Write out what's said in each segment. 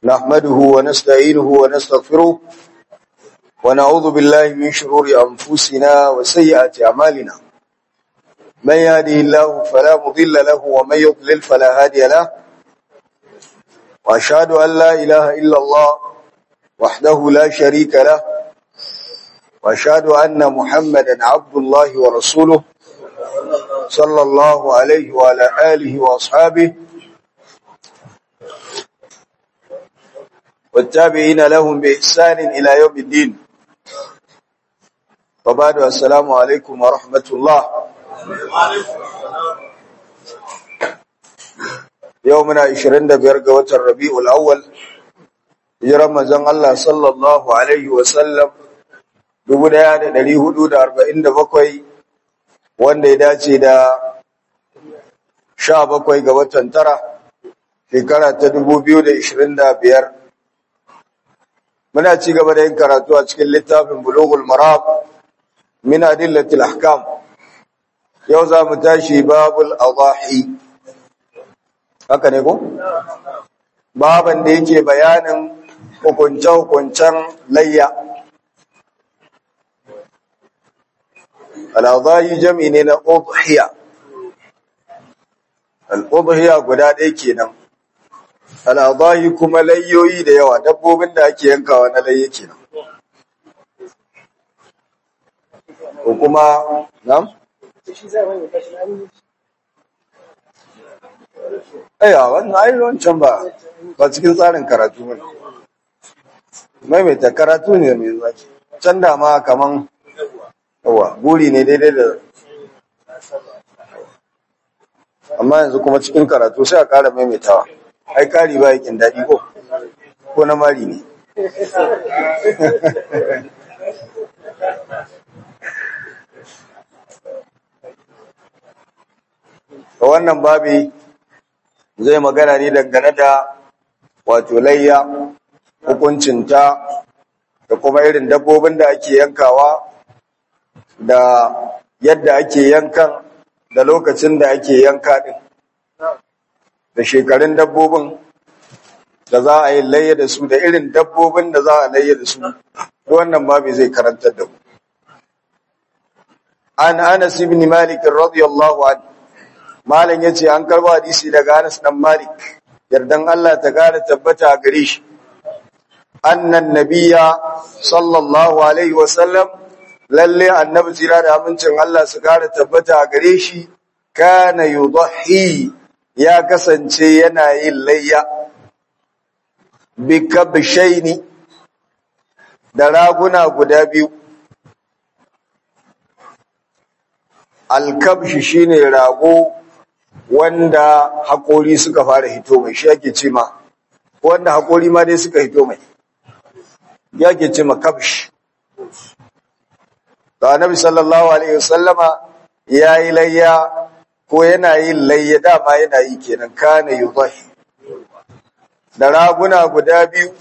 نحمده ونستعينه ونستغفره ونعوذ بالله من شرور أنفسنا وسيئات أعمالنا من يهده الله فلا مضل له ومن يضلل فلا هادي له وأشهد أن لا إله إلا الله وحده لا شريك له وأشهد أن محمدا عبد الله ورسوله صلى الله عليه وعلى آله وأصحابه والتابعين لهم بإحسان إلى يوم الدين وبعد السلام عليكم ورحمة الله يومنا 25 ga watan Rabiul Awwal hijiran manzon Allah sallallahu alaihi wasallam 1447 wanda ya dace da 17 ga watan tara shekara ta 2025 muna ci gaba da yin karatu a cikin littafin Bulughul Maram min adillatil ahkam yau za mu tashi babul adahi haka ne ko baban da yake bayanin hukunce-hukuncen layya al'adahi jami ne na udhiya al'udhiya guda ɗaya kenan al'adahi kuma layyoyi da yawa dabbobin da ake yankawa na layya kenan ko kuma nam Aya, wannan ai wancan ba ba cikin tsarin karatu ne. Maimaita karatu ne mai zaki. Can da ma kaman yawa, buri ne daidai da amma yanzu kuma cikin karatu sai a ƙara maimaitawa. Ai ƙari ba yakin daɗi ko? Ko na mari ne. wannan babi zai magana ne dangane da wato layya hukuncinta da kuma irin dabbobin da ake yankawa da yadda ake yankan da lokacin da ake yanka din da shekarun dabbobin da za a yi layya da su da irin dabbobin da za a layya da su wannan babi zai karantar da mu an anas ibn malik radiyallahu anhu Malam ya ce an karba hadisi daga Anas dan Malik, yardan Allah ta gara tabbata a gare shi. Annan nabiya sallallahu Alaihi wasallam, lalle annabi jira da amincin Allah su gara tabbata a gare shi, kana yudahi ya kasance yana yin layya. Bikabshaini da raguna guda biyu. Alkabshi shine rago wanda haƙori suka fara hito mai shi yake ce ma wanda haƙori ma dai suka hito mai yake ce ma kabsh to annabi sallallahu alaihi wasallama yayi layya ko yana yin layya dama yana yi kenan kana yudahi da raguna guda biyu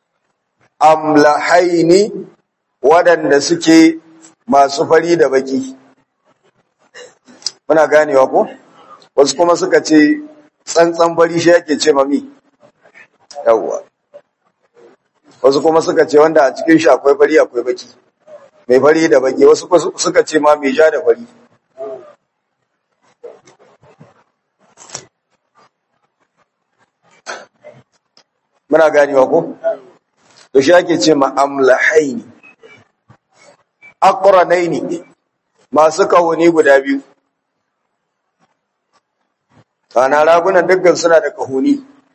amlahaini waɗanda suke masu fari da baki muna ganewa ko wasu kuma suka ce tsantsan fari shi yake ce mami yawwa wasu kuma suka ce wanda a cikin shi akwai fari akwai baki mai fari da baki wasu suka ce ma mai ja da fari muna ganewa ko to shi yake ce ma amlahaini aqranaini masu kahoni guda biyu Kana ragunan dukkan suna da kahuni.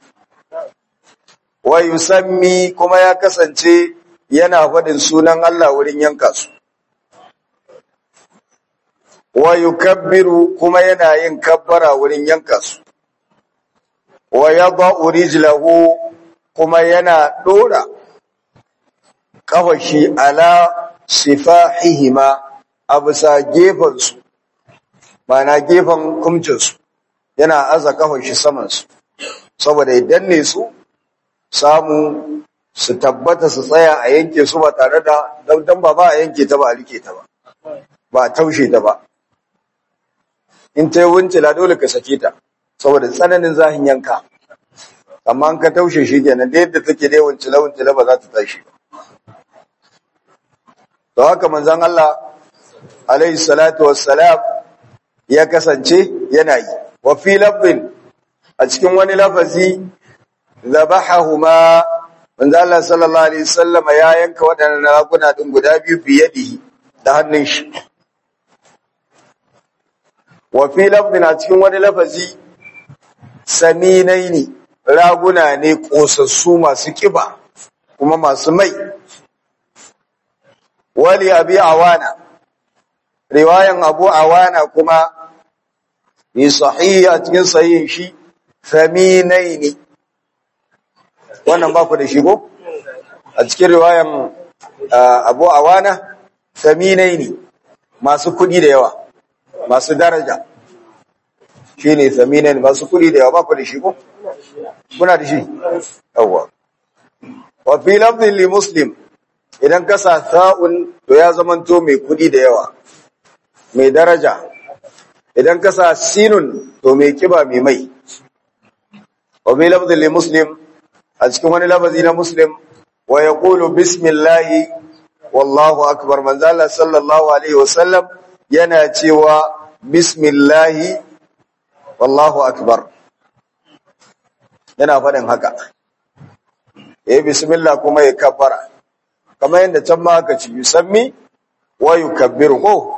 Wa yusammi kuma ya kasance yana faɗin sunan Allah wurin yanka su. Wa yukabbiru kuma yana yin kabbara wurin yanka su. Wa yadha'u rijlahu kuma yana dora kafashi ala sifahihima a bisa gefen su. Ma'ana gefen kumcinsu. yana aza kafar shi saman su saboda idan ne su samu su tabbata su tsaya a yanke su ba tare da dan ba ba a yanke ta ba a rike ta ba ba a taushe ta ba in ta yi wuncila dole ka sake ta saboda tsananin zahin yanka amma an ka taushe shi kenan da yadda take dai wuncile wuncile ba za ta tashi ba to haka manzon Allah alaihi salatu wassalam ya kasance yana yi wa fi lafzin a cikin wani lafazi zabahahuma manzo Allah sallallahu alaihi wasallam ya yanka wadannan raguna din guda biyu biyadihi da hannun shi wa fi lafzin a cikin wani lafazi saminaini raguna ne kosassu masu kiba kuma masu mai wali abi awana riwayan abu awana kuma ni sahihi a cikin sahihin shi saminaini wannan ba ku da shi ko a cikin riwayan abu awana saminaini masu kudi da yawa masu daraja shi ne saminaini masu kudi da yawa ba ku da shi ko kuna da shi yawa wa fi lafzin li muslim idan ka sa sa'un to ya zamanto mai kudi da yawa mai daraja idan ka sa sinun to mai kiba mai mai wa fi lafzin li muslim a cikin wani lafazi na muslim wa ya ƙulu bismillahi wallahu akbar manzala sallallahu alaihi wasallam yana cewa bismillahi wallahu akbar yana faɗin haka ya bismillah kuma ya kabbara kamar yadda can ma aka ci yusammi wa yukabbiru ko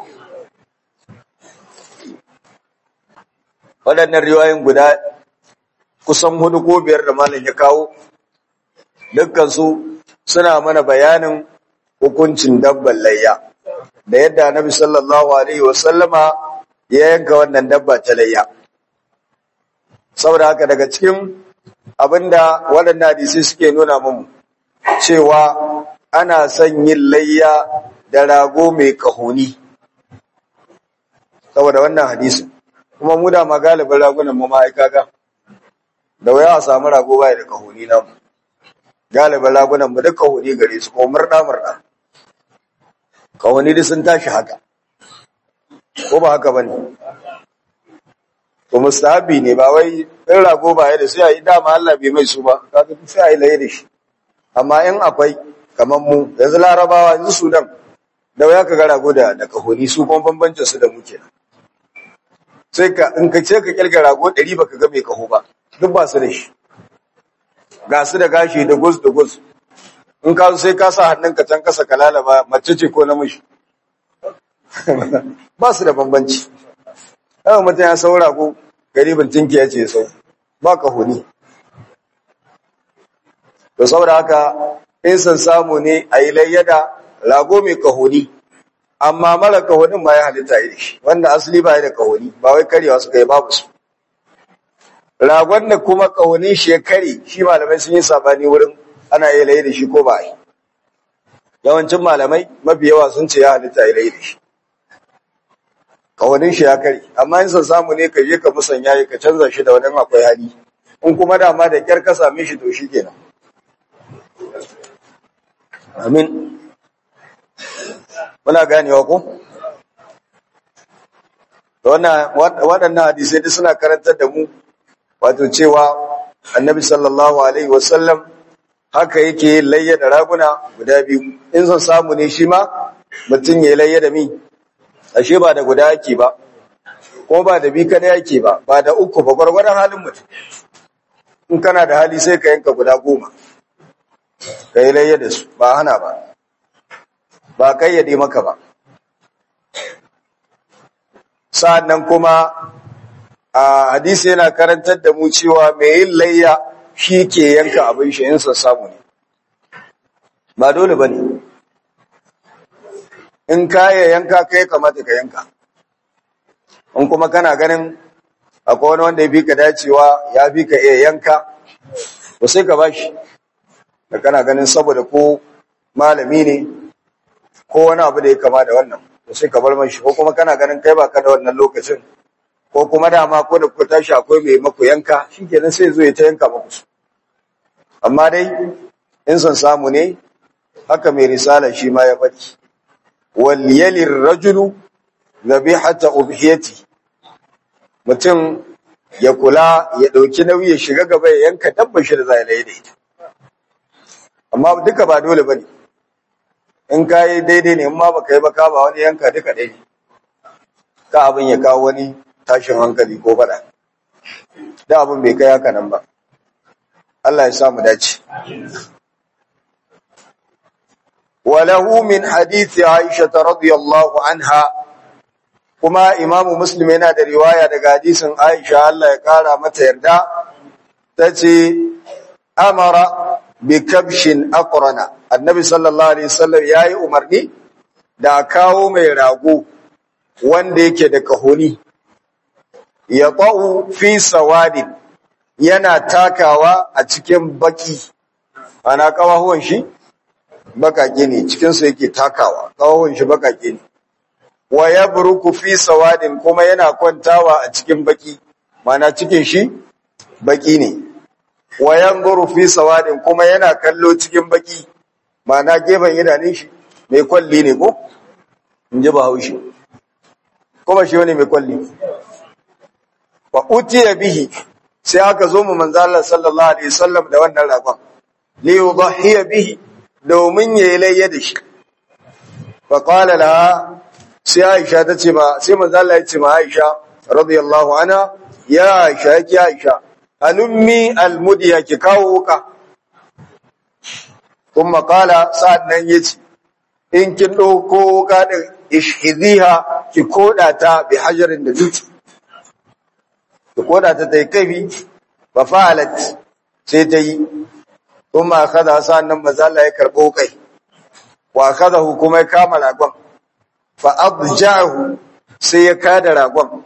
waɗannan riwayoyin guda kusan hudu ko biyar da malam ya kawo dukkansu suna mana bayanin hukuncin dabban layya da yadda annabi sallallahu alaihi wasallama ya yanka wannan dabba ta layya saboda haka daga cikin abinda waɗannan hadisi suke nuna mun cewa ana son yin layya da rago mai kahoni saboda wannan hadisin kuma mu da magalibin ragunan mu ma'aikaka da waya a samu rago baya da kahoni namu galibin ragunan mu duk kahoni gare su ko murda murda kahoni duk sun tashi haka ko ba haka bane to mustahabi ne ba wai in rago baya da sai a yi dama Allah bai mai su ba kaga sai a yi laye da shi amma in akwai kamar mu yanzu larabawa yanzu sudan da waya ka ga rago da da kahoni su kuma bambancin su da muke sai ka in ka ce ka kirga rago 100 baka ga mai kaho ba duk ba su da shi ga su da gashi da gus da gus in ka sai ka sa hannunka can kasa ka lalaba mace ce ko namiji ba su da bambanci yawan mutum ya saura ko garibin tinki ya ce sau ba ka huni to saboda haka in san samu ne a yi layyada rago mai kahoni amma mara kahonin ma ya halitta yi shi wanda asali ba ya da kahoni ba wai karewa suka yi babu su ragon da kuma kahonin shi ya kare shi malamai sun yi sabani wurin ana yi layi da shi ko ba yi yawancin malamai mafi yawa sun ce ya halitta yi layi da shi kahonin shi ya kare amma in san samu ne ka je ka musanya ka canza shi da wani akwai hali in kuma dama da kyar ka same shi to shi kenan amin muna ganewa ko waɗannan hadisai duk suna karantar da mu wato cewa annabi sallallahu alaihi wasallam haka yake yin layya da raguna guda biyu in son samu ne shi ma mutum ya yi layya da mi ashe ba da guda yake ba ko ba da bi kada yake ba ba da uku ba gwargwadon halin mutum in kana da hali sai ka yanka guda goma ka yi layya da su ba hana ba ba kayyade maka ba sa'annan kuma a hadisi yana karantar da mu cewa mai yin layya shi ke yanka abin shi in samu ne ba dole ba ne in kaya yanka kai kamata ka yanka in kuma kana ganin akwai wani wanda ya fi ka dacewa ya fi ka iya yanka ba sai ka ba shi da kana ganin saboda ko malami ne ko wani abu da ya kama da wannan to sai ka bar mashi ko kuma kana ganin kai baka da wannan lokacin ko kuma dama ko da ku tashi akwai mai maku yanka shikenan sai zo ya ta yanka maku su amma dai in son samu ne haka mai risala shi ma ya faɗi wal yalir rajulu dhabihata ubhiyati mutum ya kula ya ɗauki nauyi ya shiga gaba ya yanka dabba shi da zai laye da ita amma duka ba dole ba ne in ka yi daidai ne in ma ba ka yi ba ka ba wani yanka duka ɗaya ne ka abin ya kawo wani tashin hankali ko faɗa da abin bai kai haka nan ba Allah ya samu dace وله من حديث عائشة رضي الله عنها kuma imamu muslim yana da riwaya daga hadisin aisha Allah ya kara mata yarda ta ce amara bi kabshin aqrana annabi sallallahu alaihi wasallam yayi umarni da kawo mai rago wanda yake da kahoni ya qau fi sawadin yana takawa a cikin baki ana kawahuwan shi bakake ne cikin su yake takawa kawahuwan shi bakake ne wa yabruku fi sawadin kuma yana kwantawa a cikin baki mana cikin shi baki ne wa yanzuru fi sawadin kuma yana kallo cikin baki mana gefen idanun shi mai kwalli ne ko in ji bahaushe kuma shi wani mai kwalli wa utiya bihi sai aka zo mu manzo Allah sallallahu alaihi wasallam da wannan ragon li yudhiya bihi domin yayi layya da shi fa qala laha sai Aisha ta ce ma sai manzo Allah ya ce ma Aisha radiyallahu anha ya Aisha yake Aisha alummi almudiya ki kawo wuka kuma kala sa'annan yace in kin dauko wuka din ishhidiha ki koda ta bi hajarin da dutse ki koda ta tai kafi fa fa'alat sai ta yi kuma kada sa'annan manzo Allah ya karbo kai wa kadahu kuma ya kama ragon fa'abja'ahu sai ya kada ragon.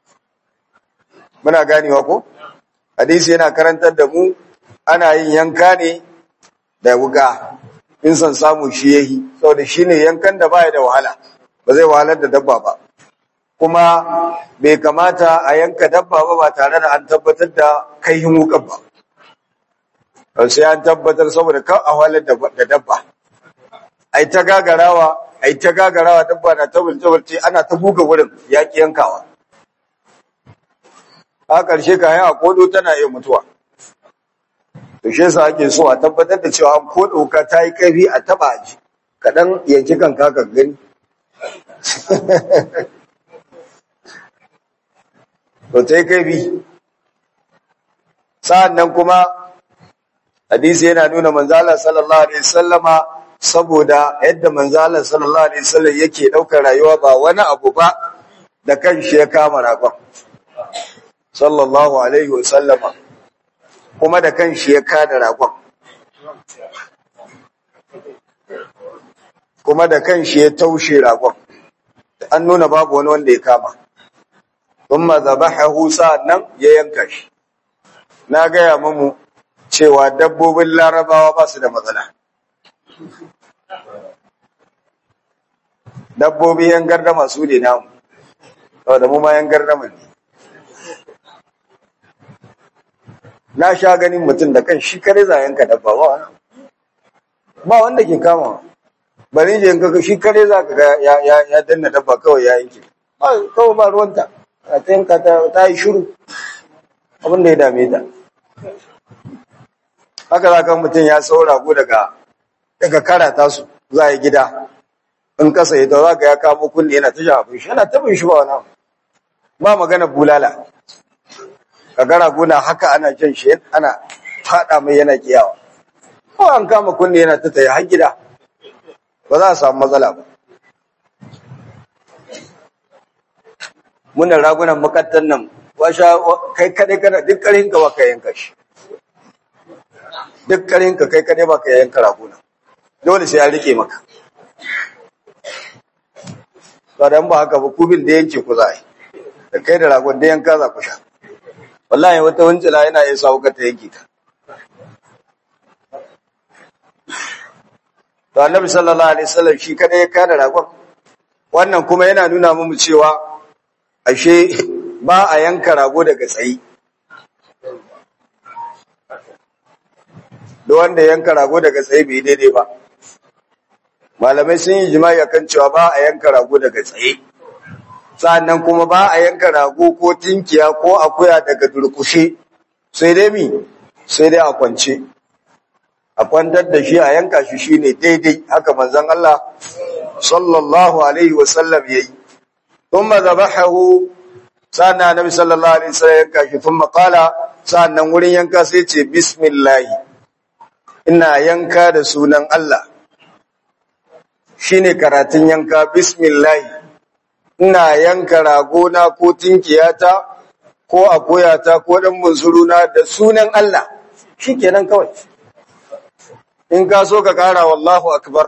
Muna ganewa ko? Hadisi yana karantar da mu ana yin yanka ne da wuga, in son samu shi yahi, saboda shi ne yankan da baya da wahala, ba zai wahalar da dabba ba. Kuma bai kamata a yanka dabba ba ba tare da an tabbatar da kaihin wukan ba. Sai an tabbatar saboda kan a wahalar da dabba. Ai ta gagarawa ai ta gagarawa dabba na ta bulce ana ta buga wurin yaƙi yankawa a ƙarshe kayan a kodo tana iya mutuwa to shi yasa ake so a tabbatar da cewa an kodo ka ta yi ƙarfi a taba ji kaɗan yanki kan kaka gani to ta yi ƙarfi sa'an nan kuma hadisi yana nuna manzala sallallahu alaihi sallama saboda yadda manzalar sallallahu alaihi wasallam yake daukar rayuwa ba wani abu ba da kanshi ya kama ragon sallallahu alaihi wasallama kuma da kanshi ya kada ragon kuma da kanshi ya taushe ragon an nuna babu wani wanda ya kama thumma dhabahahu nan ya yanka shi na gaya mamu cewa dabbobin larabawa ba su da matsala dabbobi yan gardama su ne namu saboda mu ma yan gardama ne na sha ganin mutum da kan shi kare za yanka dabba ba wani ba wanda ke kama bari je yanka shi kare za ka ga ya danna dabba kawai ya yanke kawai ba ruwanta a ta yanka ta yi shiru abin da ya dame ta haka za ka mutum ya saura ko daga daga karata su za a yi gida in kasa ya za ka ya kamo kunne yana ta shafin shi yana tabin shi ba wani ba magana bulala ka gara gona haka ana jan shi ana fada mai yana kiyawa ko an kama kunne yana ta tayi har gida ba za a samu matsala ba muna ragunan makattan nan washa kai kadai kana duk karin ka baka yanka shi duk karin ka kai kadai baka yanka raguna dole sai an rike maka ba dan ba haka ba kubin da yanke ku zai da kai da ragon da yanka za ku sha wallahi wata wancila yana iya sawo ka ta yanke ka to annabi sallallahu alaihi wasallam shi kada ya kada ragon wannan kuma yana nuna mu cewa ashe ba a yanka rago daga tsayi da wanda yanka rago daga tsaye bai daidai ba malamai sun yi jima'i akan cewa ba a yanka rago daga tsaye sannan kuma ba a yanka rago ko tinkiya ko akuya daga durkushe sai dai mi sai dai a kwance a kwantar da shi a yanka shi shine daidai haka manzon Allah sallallahu alaihi wasallam yayi thumma zabahu sannan annabi sallallahu alaihi wasallam yanka shi thumma qala sannan wurin yanka sai ce bismillah ina yanka da sunan Allah shine karatun yanka bismillah ina yanka ragona ko tinkiyata ko akoyata ko dan bunsuruna da sunan Allah shikenan kawai in ka so ka kara wallahu akbar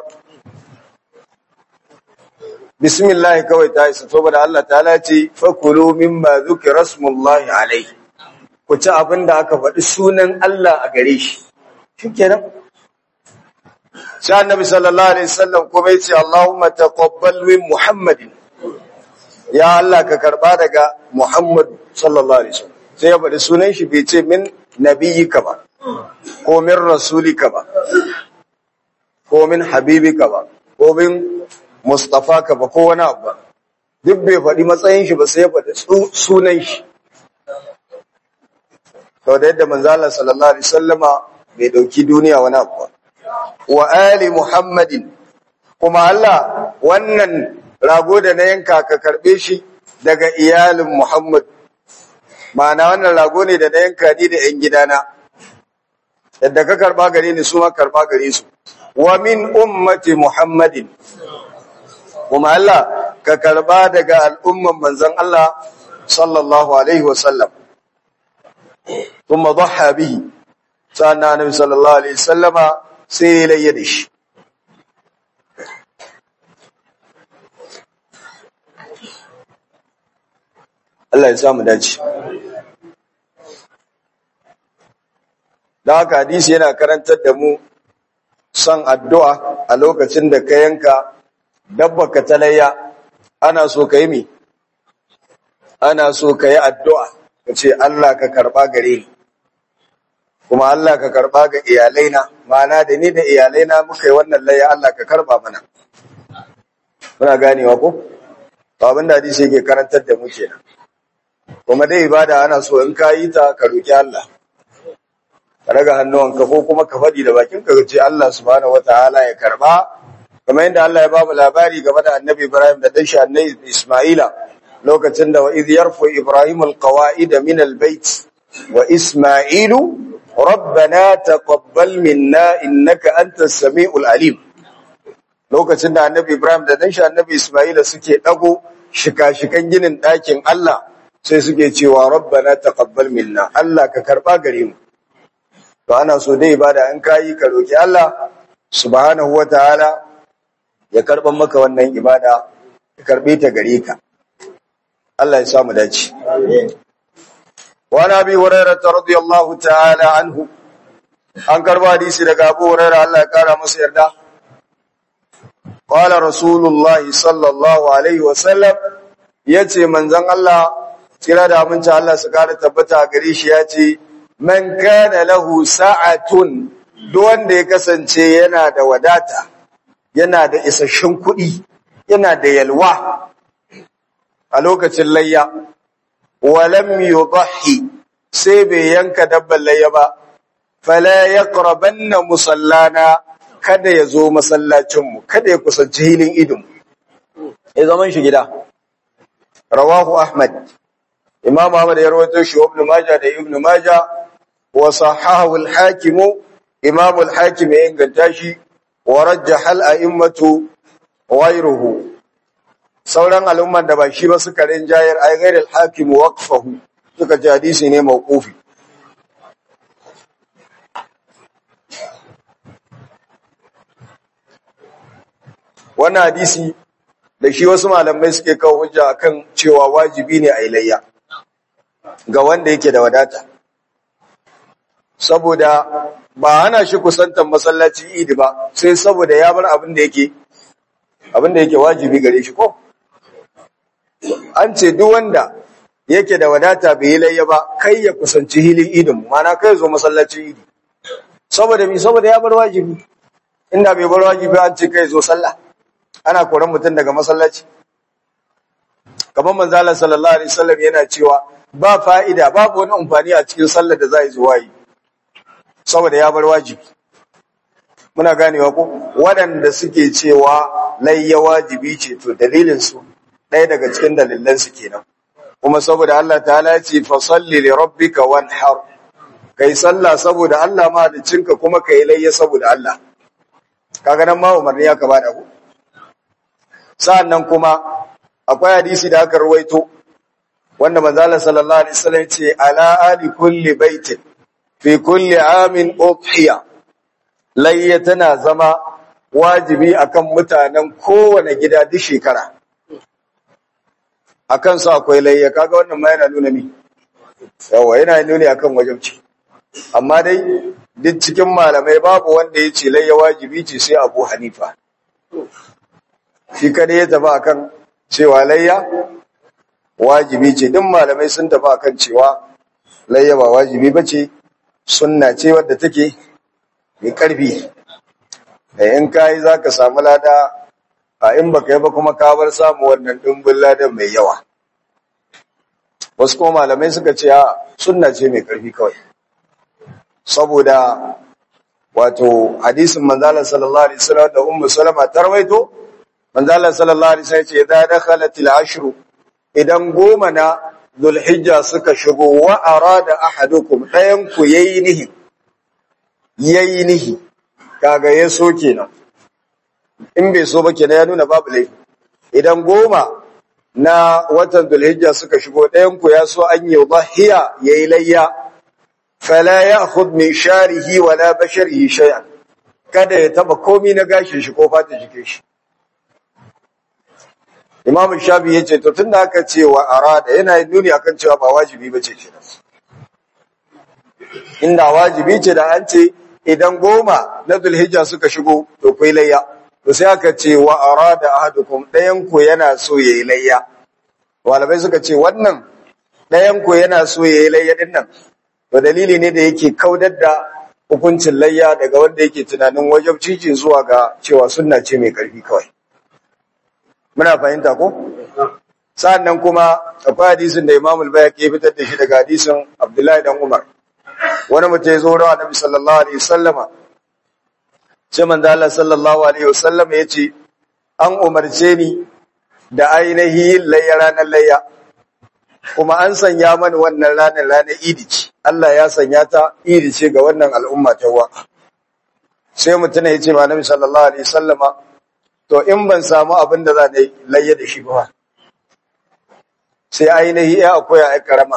bismillah kawai ta isa saboda Allah ta'ala ce fakulu mimma zukira rasmullahi alaihi ku ci abin da aka faɗi sunan Allah a gare shi shikenan sai annabi sallallahu alaihi wasallam kuma yace Allahumma taqabbal min Muhammadin ya Allah ka karba daga Muhammad sallallahu alaihi wasallam sai ya faɗi sunan shi bai ce min nabiyyika ba ko min rasulika ba ko min habibika ba ko min mustafaka ba ko wani abu ba duk bai faɗi matsayin shi ba sai ya faɗi sunan shi sau da yadda manzala sallallahu alaihi wasallama bai dauki duniya wani abu ba wa ali muhammadin kuma Allah wannan rago da na yanka ka karbe shi daga iyalin muhammad ma'ana wannan rago ne da na yanka ni da yan gidana yadda ka karba gare ni su ma karba gare su wa min ummati muhammadin kuma Allah ka karba daga al'umman manzon Allah sallallahu alaihi wasallam thumma dhaha bihi sannan annabi sallallahu alaihi wasallama sai ya layya da shi Allah ya samu dace da haka hadisi yana karantar da mu son addu'a a lokacin da ka yanka dabba ka talayya ana so ka yi mi ana so ka yi addu'a ka ce Allah ka karɓa gare ni kuma Allah ka karɓa ga iyalaina ma'ana da ni da iyalaina muka yi wannan layya Allah ka karɓa mana muna ganewa ko to abin da hadisi yake karantar da mu kenan kuma dai ibada ana so in ka yi ta ka roki Allah ka raga hannuwanka ko kuma ka faɗi da bakin ka ce Allah subhanahu wataala ya karba kamar yadda Allah ya ba mu labari game da Annabi Ibrahim da dan shi Annabi Isma'ila lokacin da wa idh yarfu Ibrahim alqawaida min albayt wa Isma'ilu rabbana taqabbal minna innaka antas samiul alim lokacin da Annabi Ibrahim da dan shi Annabi Isma'ila suke dago shika-shikan ginin ɗakin Allah sai suke cewa rabbana taqabbal minna Allah ka karba gare mu to ana so dai ibada in kayi ka roki Allah subhanahu wataala ya karban maka wannan ibada ya karbe ta gare ka Allah ya samu dace wa nabi hurairah radiyallahu ta'ala anhu an karba hadisi daga Abu Hurairah Allah ya kara masa yarda qala rasulullahi sallallahu alaihi wasallam yace manzon Allah kira da aminci Allah su kara tabbata gare shi yace man kana lahu sa'atun duk wanda ya kasance yana da wadata yana da isasshen kuɗi yana da yalwa a lokacin layya walam yudhi sai bai yanka dabban layya ba fala yaqrabanna musallana kada ya zo masallacin mu kada ya kusanci hilin idin ya zaman shi gida rawahu ahmad imam ahmad ya rawaito shi ibn majah da ibn majah وصححه الحاكم إمام الحاكم إنجلتاشي ورجح الأئمة غيره sauran al'umman da ba shi ba suka rinjayar ai ghairil hakim waqfahu suka ji hadisi ne mauqufi wannan hadisi da shi wasu malamai suke kawo hujja akan cewa wajibi ne a ilayya ga wanda yake da wadata saboda ba ana shi kusantar masallaci idi ba sai saboda ya bar abin da yake abin da yake wajibi gare shi ko an ce duk wanda yake da wadata bai yi layya ba kai ya kusanci hilin idin mana kai zo masallaci idi saboda mi saboda ya bar wajibi inda bai bar wajibi an ce kai zo sallah ana koran mutum daga masallaci kamar manzo Allah sallallahu alaihi wasallam yana cewa ba fa'ida babu wani amfani a cikin sallar da za yi zuwa yi saboda ya bar wajibi muna ganewa ko waɗanda suke cewa layya wajibi ce to dalilin su ɗaya daga cikin dalilan su kenan kuma saboda Allah ta'ala ya ce fa salli li rabbika wanhar kai sallah saboda Allah mahaliccinka kuma kai layya saboda Allah kaga nan ma umarni ya kaba da ku sa'annan kuma akwai hadisi da aka rawaito wanda manzo Allah sallallahu alaihi wasallam ce ala ali kulli baitin fi kulli amin udhiya layya tana zama wajibi akan mutanen kowane gida duk shekara akan su akwai layya kaga wannan ma yana nuna ni yawa yana nuni akan wajibci amma dai duk cikin malamai babu wanda ya ce layya wajibi ce sai Abu Hanifa shi kada ya tafi akan cewa layya wajibi ce duk malamai sun tafi akan cewa layya ba wajibi bace sunna ce wadda take mai karfi da in kai zaka samu lada a in baka yi ba kuma ka bar samu wannan dimbin ladan mai yawa wasu kuma malamai suka ce a sunna ce mai karfi kawai saboda wato hadisin manzala sallallahu alaihi wasallam da ummu salama tarwaito manzala sallallahu alaihi wasallam ce idan dakhalat al-ashru idan goma na dhulhijja suka shigo wa arada ahadukum dayan ku yayi nihi yayi nihi kaga ya so kenan in bai so ba kenan ya nuna babu laifi idan goma na watan dhulhijja suka shigo dayan ku ya so an yi dhahiya yayi layya fala ya'khudh min sharihi wala basharihi shay'an kada ya taba komi na gashin shi ko fata jikin shi Imam Shafi yace to tunda aka ce wa arada yana nuni akan cewa ba wajibi bace kenan inda wajibi ce da an ce idan goma na Dhulhijja suka shigo to kai layya to sai aka ce wa arada ahadukum dayan ku yana so yayi layya walabai suka ce wannan dayan ku yana so yayi layya din nan to dalili ne da yake kaudar da hukuncin layya daga wanda yake tunanin wajibci zuwa ga cewa sunna ce mai karfi kawai muna fahimta ko sa'annan kuma akwai hadisin da Imam al-Bayhaqi ya fitar da shi daga hadisin Abdullahi dan Umar wani mutum ya zo da Annabi sallallahu alaihi wasallama sai manzo Allah sallallahu alaihi wasallama yace an umarce ni da ainihi layya ranar layya kuma an sanya mani wannan ranar ranar idi ce Allah ya sanya ta idi ce ga wannan al'umma ta wa sai mutum ya ce ma Annabi sallallahu alaihi wasallama to in ban samu abin da za na layya da shi ba sai ainihi ya akwai a karama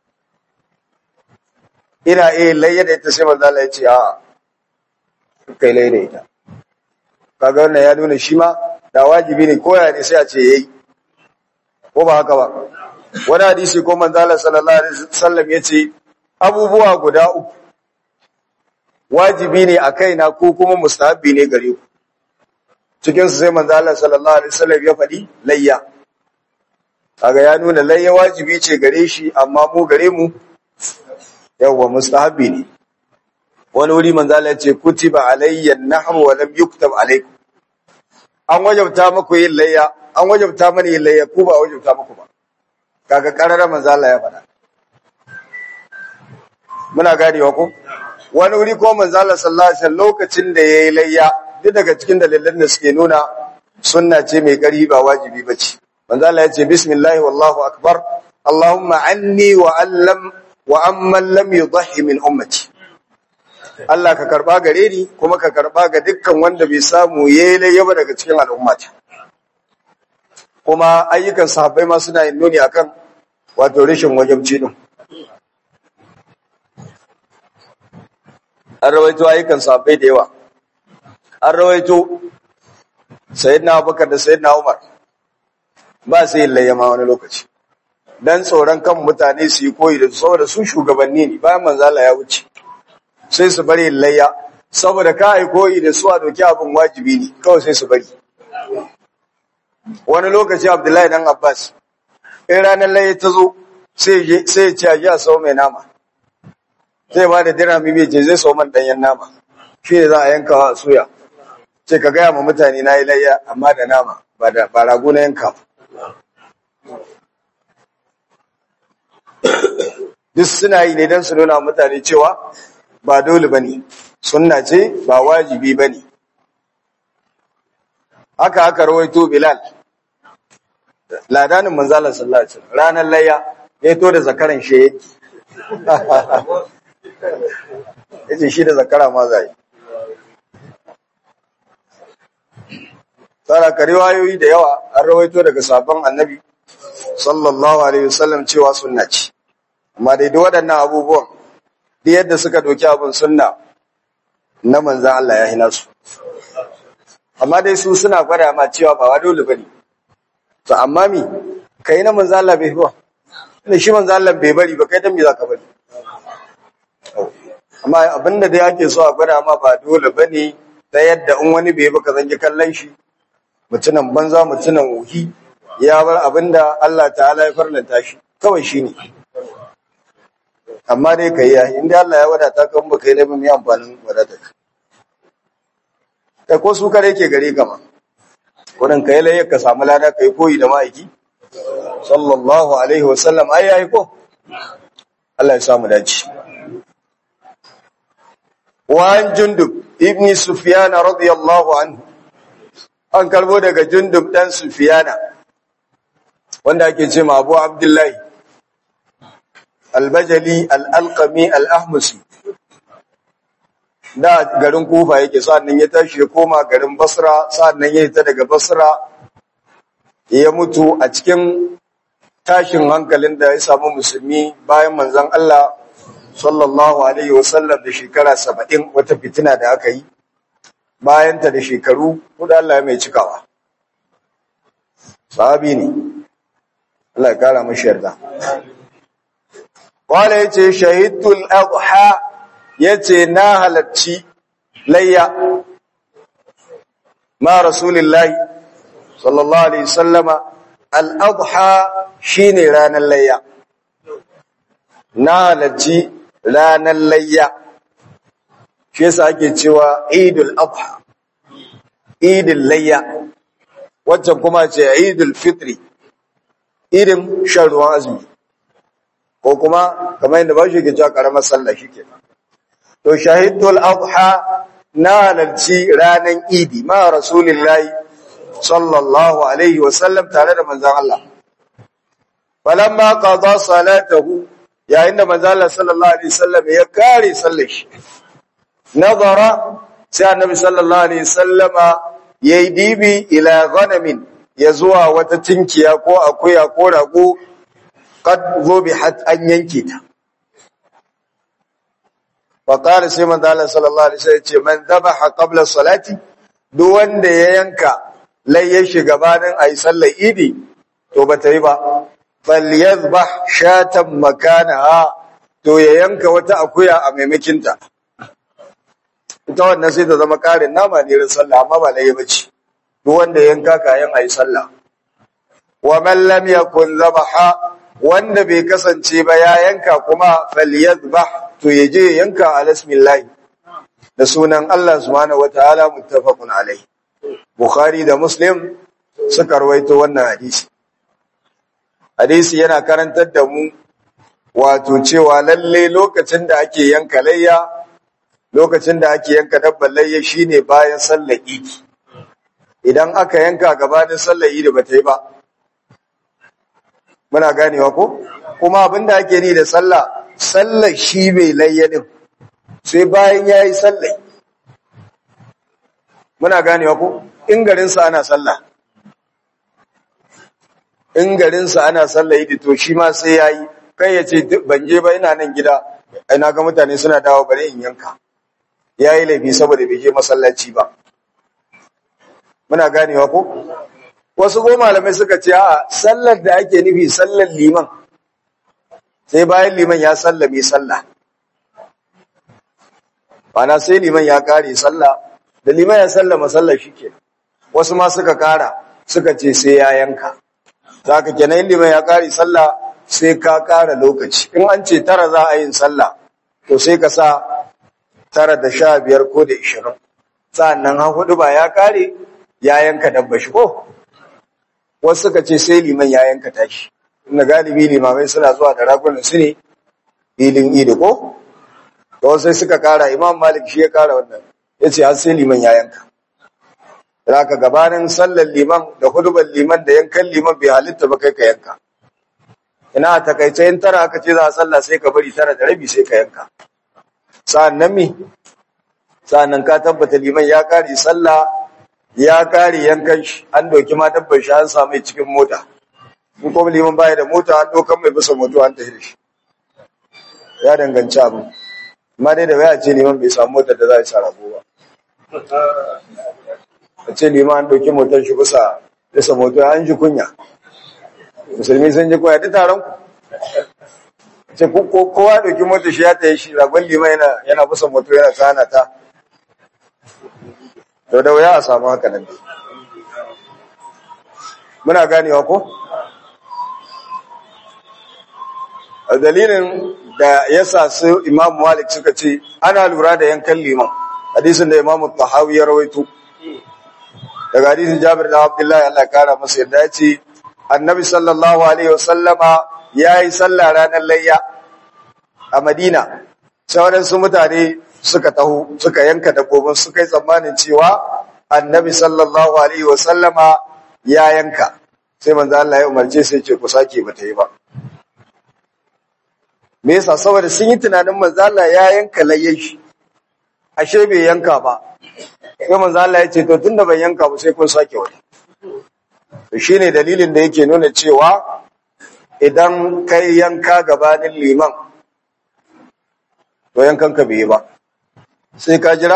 ina iya layya da ita sai manzo Allah ya ce a kai layya da ita kaga wannan ya nuna shi ma da wajibi ne koya ne sai a ce yayi ko ba haka ba wani hadisi ko manzo Allah sallallahu alaihi wasallam ya ce abubuwa guda uku wajibi ne a kaina ko kuma mustahabbi ne gare ku cikin su sai manzo Allah sallallahu alaihi wasallam ya faɗi layya kaga ya nuna layya wajibi ce gare shi amma mu gare mu yawwa mustahabbi ne wani wuri manzo Allah ya ce kutiba alayya an-nahru wa lam yuktab alaykum an wajabta muku yin layya an wajabta mani yin layya ku ba wajabta muku ba kaga karara manzo Allah ya faɗa muna ganewa ko wani wuri ko manzo Allah sallallahu alaihi wasallam lokacin da yayi layya duk daga cikin dalilan da suke nuna sunna ce mai ƙarfi ba wajibi bace manzo Allah ya ce bismillah wallahu akbar allahumma anni wa allam wa amman lam yudhi min ummati Allah ka karba gare ni kuma ka karba ga dukkan wanda bai samu yayi layya ba daga cikin al'ummata kuma ayyukan sahabbai ma suna yin nuni akan wato rashin wajibci din an rawaito ayyukan sahabbai da yawa an rawaito sayyidina abubakar da sayyidina umar ba su yin layyama wani lokaci dan tsoron kan mutane su yi koyi da su saboda su shugabanni ne bayan manzala ya wuce sai su bari yin layya saboda ka yi koyi da su a doki abin wajibi ne kawai sai su bari wani lokaci abdullahi dan abbas in ranar layya ta zo sai ya ce a ji a sau mai nama zai ba da dirhami bai ce zai sau man ɗanyen nama shi ne za a yanka a suya ce ka gaya ma mutane na yi layya amma da nama ba da ba rago na yanka duk suna yi ne don su nuna mutane cewa ba dole ba ne sunna ce ba wajibi ba ne haka aka rawaito bilal ladanin manzalar sallallahu alaihi wasallam ranar layya ya to da zakaran shi yace shi da zakara ma zai tsara ka riwayoyi da yawa an rawaito daga sabon annabi sallallahu alaihi wasallam cewa sunna ce amma dai duk waɗannan abubuwan duk yadda suka doki abin sunna na manzan Allah ya hina su amma dai su suna gwada ma cewa ba wa dole bane to amma mi kai na manzan Allah bai ba ne shi manzan Allah bai bari ba kai dan me zaka bari amma abinda da yake so a gwada ma ba dole bane ta yadda in wani bai baka zangi kallon shi mutunan banza mutunan wuhi ya bar abinda Allah ta'ala ya farlanta shi kawai shine amma dai kai ya inda Allah ya wadata ka ba kai laifin mai amfanin wadata ka kai ko su kare ke gare ka ma wurin kai laifin ka samu lada kai koyi da ma'aiki sallallahu alaihi wasallam ai yayi ko Allah ya samu dace وعن جندب ابن سفيان رضي الله عنه an karbo daga jundub dan sufiyana wanda ake ce ma abu abdullahi albajali al'alƙami al'ahmusi da garin kufa yake sa'annan ya tashi ya koma garin basra sa'annan ya ta daga basra ya mutu a cikin tashin hankalin da ya samu musulmi bayan manzan Allah sallallahu alaihi wasallam da shekara saba'in wata fitina da aka yi bayanta da shekaru kuda Allah mai cikawa sahabi ne Allah ya kara mashi yarda wala yace shahidul adha yace na halacci layya ma rasulillahi sallallahu alaihi wasallama al adha shine ranar layya na halacci ranar layya shi yasa ake cewa idul adha idul layya waccan kuma ce idul fitri idin shan ruwan azumi ko kuma kamar yadda ba shi ke cewa karamar sallah shi ke to shahidul adha na halarci ranar idi ma rasulillahi sallallahu alaihi wasallam tare da manzan Allah falamma qada salatahu yayin da manzan Allah sallallahu alaihi wasallam ya kare sallar shi nazara sai annabi sallallahu alaihi wasallama yayi dibi ila ghanamin ya zuwa wata tinkiya ko akuya ko rago qad zubihat an yanke ta fa qala sai manzo Allah sallallahu alaihi wasallam ce man dhabaha qabla salati duk wanda ya yanka lai ya shiga gabanin ayi sallar idi to bata yi ba fal yadhbah shatan makanaha to ya yanka wata akuya a maimakin ta ita wannan sai ta zama karin nama ne rin sallah amma ba lai bace duk wanda ya yanka kayan ayi sallah wa man lam yakun dhabaha wanda bai kasance ba ya yanka kuma falyadhbah to yaje yanka alasmillah da sunan Allah subhanahu wataala muttafaqun alai bukhari da muslim suka rawaito wannan hadisi hadisi yana karantar da mu wato cewa lalle lokacin da ake yanka layya lokacin da ake yanka dabbar layya shine bayan sallar idi idan aka yanka gabanin sallar idi bata yi ba muna ganewa ko kuma abinda ake ni da sallah sallar shi bai layyanin sai bayan yayi sallah muna ganewa ko in garin sa ana sallah in garin sa ana sallah idi to shi ma sai yayi kai yace ban je ba ina nan gida ai na ga mutane suna dawo bare in yanka yayi laifi saboda bai je masallaci ba muna ganewa ko wasu ko malamai suka ce a sallar da ake nufi sallar liman sai bayan liman ya sallame sallah bana sai liman ya kare sallah da liman ya sallama sallah shike wasu ma suka kara suka ce sai ya yanka zaka kenan liman ya kare sallah sai ka kara lokaci in an ce tara za a yin sallah to sai ka sa tara da sha biyar ko da ishirin sa'annan ha hudu ba ya kare ya yanka dabba shi ko wasu suka ce sai liman ya yanka tashi inda galibi limamai suna zuwa da ragunan su ne filin idi ko to sai suka kara imam malik shi ya kara wannan yace har sai liman ya yanka zaka gabanin sallar liman da hudubar liman da yankan liman bai halitta ba kai ka yanka ina a takaice in tara aka ce za a sallah sai ka bari tara da rabi sai ka yanka sa'an nan mi sa'an nan ka tabbata liman ya kare sallah ya kare yankan shi an doki ma dabbar shi an samu cikin mota in kuma liman baya da mota an dokan mai bisa moto an tafi da shi ya danganci abu amma dai da waya ce liman bai samu motar da za a sa rago ba a ce liman an doki motar shi bisa bisa moto an ji kunya musulmi sun ji kunya duk taron ku ce kowa doki motar shi ya tayi shi ragon liman yana yana bisa moto yana tsana ta to da wuya a samu haka nan muna ganewa ko a dalilin da yasa su imam malik suka ce ana lura da yankan liman hadisin da imam tahawi ya rawaito daga hadisin jabir da abdullahi Allah kara masa yadda ya ce annabi sallallahu alaihi wasallama ya yi sallah ranar layya a madina sauran su mutane suka taho suka yanka dabbobin suka yi tsammanin cewa annabi sallallahu alaihi wasallama ya yanka sai manzo Allah ya umarce sai ce ku sake bata yi ba me yasa saboda sun yi tunanin manzo Allah ya yanka layyan shi ashe bai yanka ba sai manzo Allah ya ce to tunda ban yanka ba sai kun sake wani to shine dalilin da yake nuna cewa idan kai yanka gabanin liman to yankan ka bai yi ba sai ka jira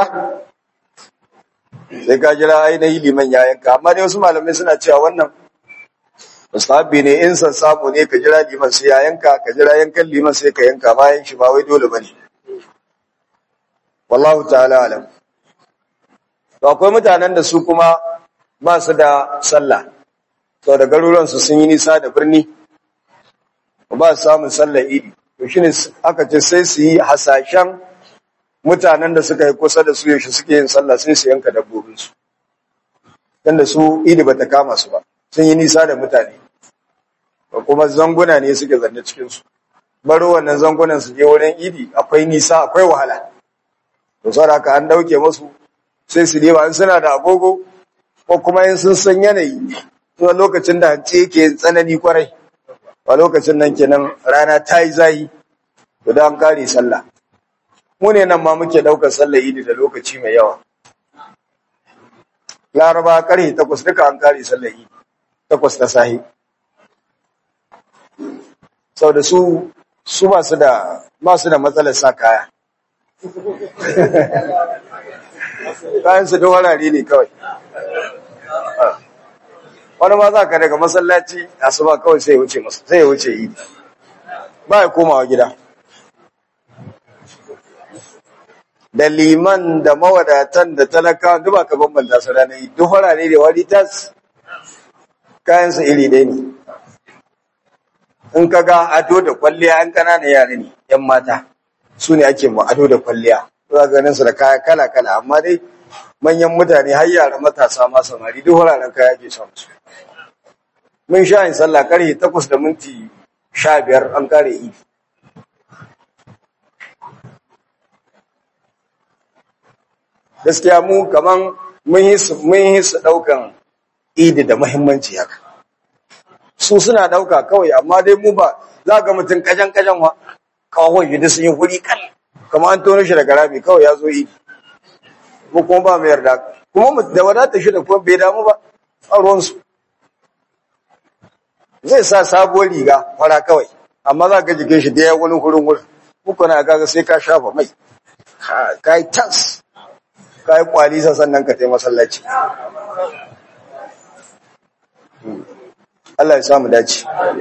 sai ka jira ainihin liman ya yanka amma dai wasu malamai suna cewa wannan mustahabbi ne in san samu ne ka jira liman sai ya yanka ka jira yankan liman sai ka yanka bayan shi ba wai dole bane wallahu ta'ala alam to akwai mutanen da su kuma ba su da sallah to da garuruwan su sun yi nisa da birni ba su samun sallar idi to shine aka ce sai su yi hasashen mutanen da suka yi kusa da su yaushe suke yin sallah sai su yanka dabbobinsu tunda su idi bata kama su ba sun yi nisa da mutane ba kuma zanguna ne suke zanne cikinsu baro wannan zangunan su je wurin idi akwai nisa akwai wahala to saboda haka an dauke musu sai su deba in suna da agogo ko kuma in sun san yanayi to lokacin da hanci yake tsanani kwarai a lokacin nan kenan rana ta yi zahi to da an kare sallah mu ne nan ma muke daukar sallar idi da lokaci mai yawa laraba karhe takwas duka an kare sallar idi takwas ta sahi sau da su su ba su da ba su da matsalar sa kaya kayan su da warare ne kawai wani ma za ka daga masallaci asuba kawai sai ya wuce masa sai ya wuce idi ba ya komawa gida da liman da mawadatan da talakawa duk ba ka bambanta su ranar idi duk warare da wari tas kayan su iri ɗaya ne in ka ga ado da kwalliya an ƙananan yare ne ‘yan mata su ne ake mu ado da kwalliya za ganin su da kaya kala-kala amma dai manyan mutane har yara matasa ma samari duk wuraren kaya ke samu su mun sha yin sallah karfe takwas da minti sha biyar an kare idi gaskiya mu kaman mun yi su mun yi su ɗaukan idi da muhimmanci haka su suna ɗauka kawai amma dai mu ba za ga mutum kajan kajan wa kawai yadda sun yi huri kan kamar an tono shi daga rami kawai ya zo idi mu kuma ba mu yarda kuma mu da wadata shi da kuma bai damu ba a ruwansu zai sa sabuwar riga fara kawai amma za ka jikin shi da ya wani hurin wurin muku na kaga sai ka shafa mai ka yi tas ka yi kwalisa sannan ka tai masallaci Allah ya samu dace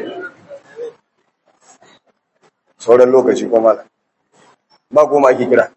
sauran lokaci kuma ba kuma ake kira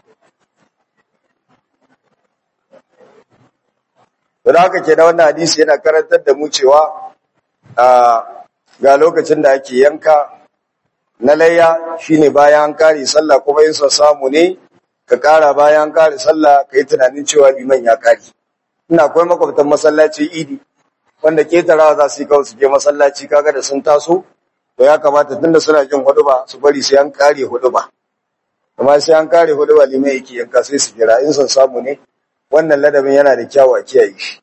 da haka ke da wannan hadisi yana karantar da mu cewa ga lokacin da ake yanka na layya shine bayan an kare sallah kuma yin sa samu ne ka kara bayan an kare sallah ka yi tunanin cewa liman ya kare ina akwai makwabtan masallaci idi wanda ketarawa za su yi kawai su je masallaci kaga da sun taso to ya kamata tunda suna jin huduba su bari sai an kare huduba amma sai an kare huduba limai yake yanka sai su jira in son samu ne wannan ladabin yana da kyawu a kiyaye shi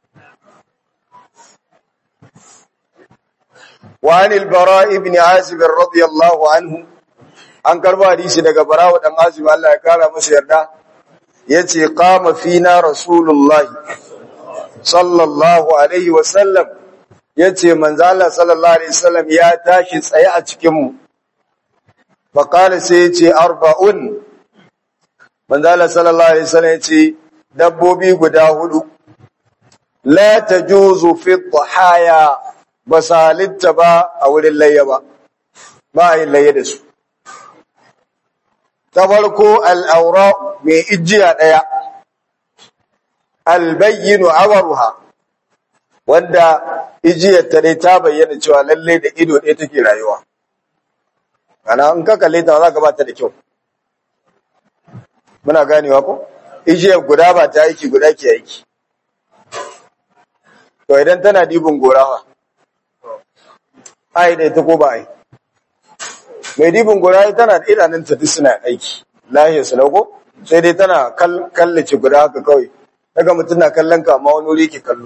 وعن البراء بن عازب رضي الله عنه an karba hadisi daga barawa dan azib Allah ya kara masa yarda yace qama fina rasulullah sallallahu alaihi wasallam yace manzo Allah sallallahu alaihi wasallam ya tashi tsaye a cikin mu fa qala sai yace arba'un manzo Allah sallallahu alaihi wasallam yace dabbobi guda hudu la tajuzu fi dhahaya basalitta ba a wurin layya ba ba a yin layya da su ta farko al'aura mai ijiya ɗaya, albayyinu awaruha, wanda ijiyar ta dai ta bayyana cewa lalle da ido ɗaya take rayuwa. Ana in ka kalle ta za ka ba ta da kyau. Muna ganewa ko? Ijiyar guda ba ta aiki guda ke aiki. To idan tana dibin gorawa, ai da ita ko ba ai. mai dibin guda tana da idanunta duk suna aiki lahiyar su lauko sai dai tana kallace guda haka kawai daga mutum na kallon ka amma wani wuri ke kallo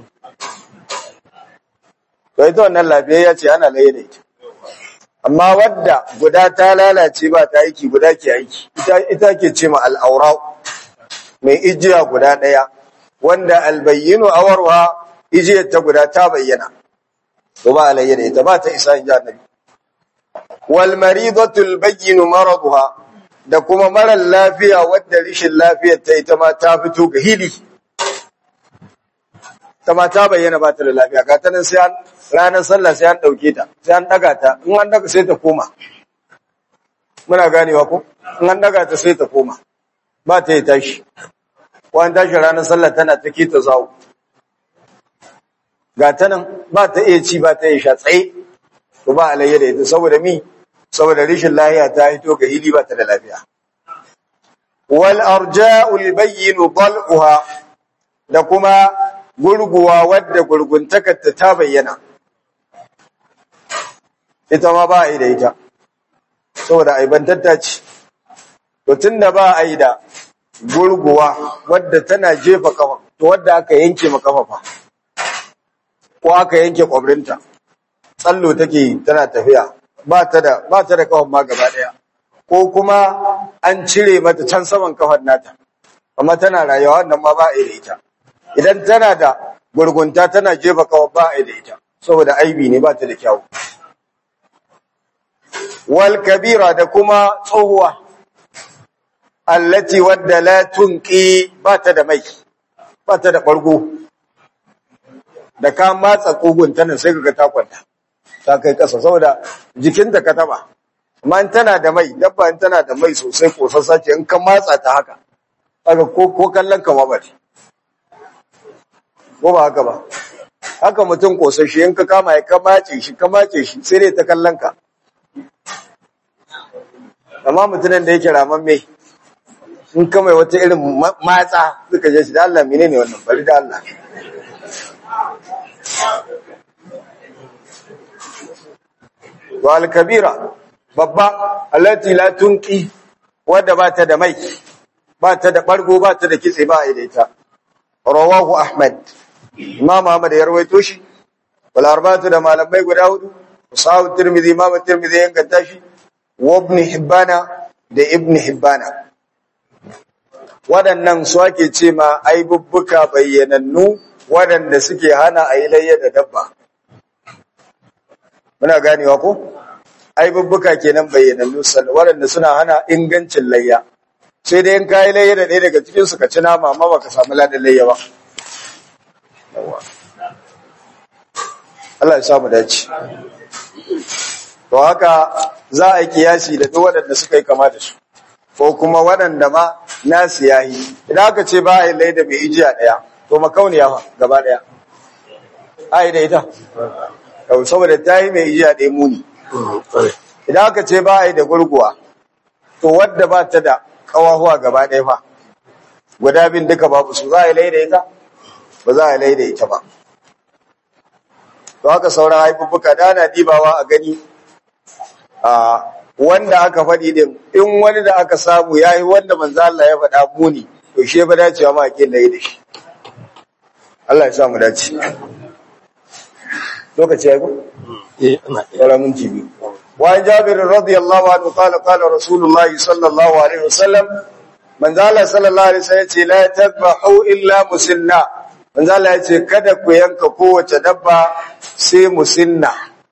to ita wannan lafiyayya ce ana laye da ita amma wadda guda ta lalace ba ta aiki guda ke aiki ita ke ce ma al'aura mai ijiya guda ɗaya wanda albayyinu awarwa ijiyar ta guda ta bayyana to ba alayya da ita ba ta isa in ji annabi wal maridatul bayyin maraduha da kuma marar lafiya wadda rishin lafiyar ta ita ma ta fito ga hili ta ma ta bayyana ba ta da lafiya ga ta nan sai an ranar sallah sai an dauke ta sai an daga ta in an daga sai ta koma muna ganewa ko in an daga ta sai ta koma ba ta yi tashi ko an tashi ranar sallah tana ta kita zawo ga ta nan ba ta iya ci ba ta iya sha tsaye to ba alayya da ita saboda mi saboda rishin lahiya ta hito ga hili ba ta da lafiya wal arja'ul bayyin dal'uha da kuma gurguwa wadda gurguntakarta ta bayyana ita ma ba a yi da ita saboda aibantatta ce to tunda ba a yi da gurguwa wadda tana jefa kafa to wadda aka yanke ma kafa fa ko aka yanke kwabrinta tsallo take tana tafiya ba ta da ba ta da kafan ma gaba daya ko kuma an cire mata can saman kafan nata amma tana rayuwa wannan ma ba a da ita idan tana da gurgunta tana jefa kafan ba a da ita saboda aibi ne ba ta da kyau wal kabira da kuma tsohuwa allati wadda la tunqi ba ta da mai ba ta da bargo da ka matsa kogun tana sai kaga ta kwanta ta kai kasa saboda jikinta ka taba amma in tana da mai dabba in tana da mai sosai kosassa ce in ka matsa ta haka haka ko ko kallon ka ma bari ko ba haka ba haka mutum kosashi in ka kama ya ka mace shi ka mace shi sai dai ta kallon ka amma mutumin da yake raman mai in ka mai wata irin matsa suka je shi da Allah menene wannan bari da Allah wa al-kabira babba allati la tunqi wadda ba ta da mai ba ta da bargo ba ta da kitse ba a ita rawahu ahmad imam ahmad ya rawaito shi wal arba'atu da malamai guda hudu sahu tirmidhi imam tirmidhi ya ganta shi wa ibn hibbana da ibn hibbana waɗannan su ake ce ma aibubbuka bayyanannu waɗanda suke hana a yi layya da dabba muna ganewa ko aibubbuka kenan bayyanannu waɗanda suna hana ingancin layya sai dai in kayi layya da ɗaya daga cikin su ka ci nama amma baka samu ladan layya ba Allah ya samu dace to haka za a yi kiyasi da duk waɗanda suka yi kama da su ko kuma waɗanda ma nasu yayi idan aka ce ba a yi layya da mai ijiya ɗaya to makauniya fa gaba ɗaya a yi da ita saboda ta yi mai ijiya ɗaya muni idan aka ce ba a yi da gurguwa to wadda ba ta da ƙawahuwa gaba ɗaya fa guda bin duka babu su za a yi laida ita ba za a yi laida ita ba to haka sauran haifuffuka da ana dibawa a gani a wanda aka faɗi din in wani da aka samu yayi wanda manzo Allah ya faɗa muni to shi ba dacewa ma ake layi da shi Allah ya sa mu dace lokaci ya go eh ina wala mun jibi wa jabir radiyallahu anhu qala qala rasulullah sallallahu alaihi wasallam manzo Allah sallallahu alaihi wasallam ce la tadbahu illa musinna manzo Allah ya ce kada ku yanka kowace dabba sai musinna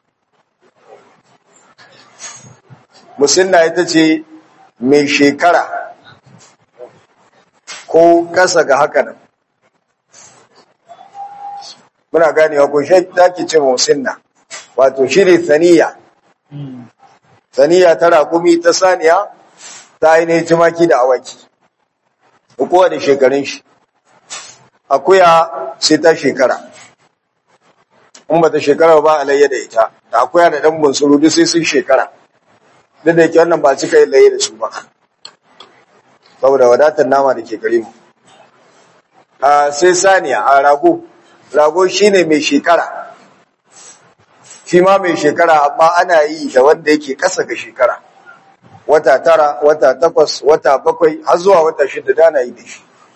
musinna ita ce mai shekara ko kasa ga haka nan muna ganewa ko shi take ce musinna wato shine saniya saniya ta raƙumi ta saniya ta ainihin tumaki da awaki kowa da shekarun shi akuya sai ta shekara in ba ta shekara ba alayya da ita da akuya da ɗan bunsuru duk sai sun shekara duk da yake wannan ba cika yin laye da su ba saboda wadatar nama da ke gare mu a sai saniya a rago rago shine mai shekara shi ma mai shekara amma ana yi da wanda yake ƙasa ga shekara wata tara wata takwas wata bakwai har zuwa wata shida da ana yi da shi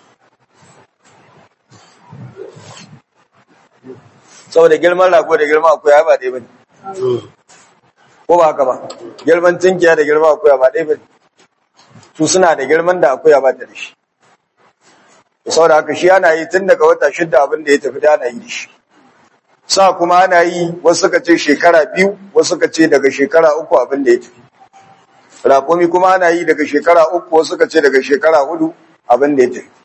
saboda girman rago da girman akuya ba ɗaya bane ko ba haka ba girman tinkiya da girman akuya ba ɗaya bane su suna da girman da akuya ba ta da shi saboda haka shi ana yi tun daga wata shida abin da ya tafi da ana yi da shi sa kuma ana yi wasu suka ce shekara biyu wasu suka ce daga shekara uku abin da ya tafi raƙumi kuma ana yi daga shekara uku wasu suka ce daga shekara hudu abin da ya tafi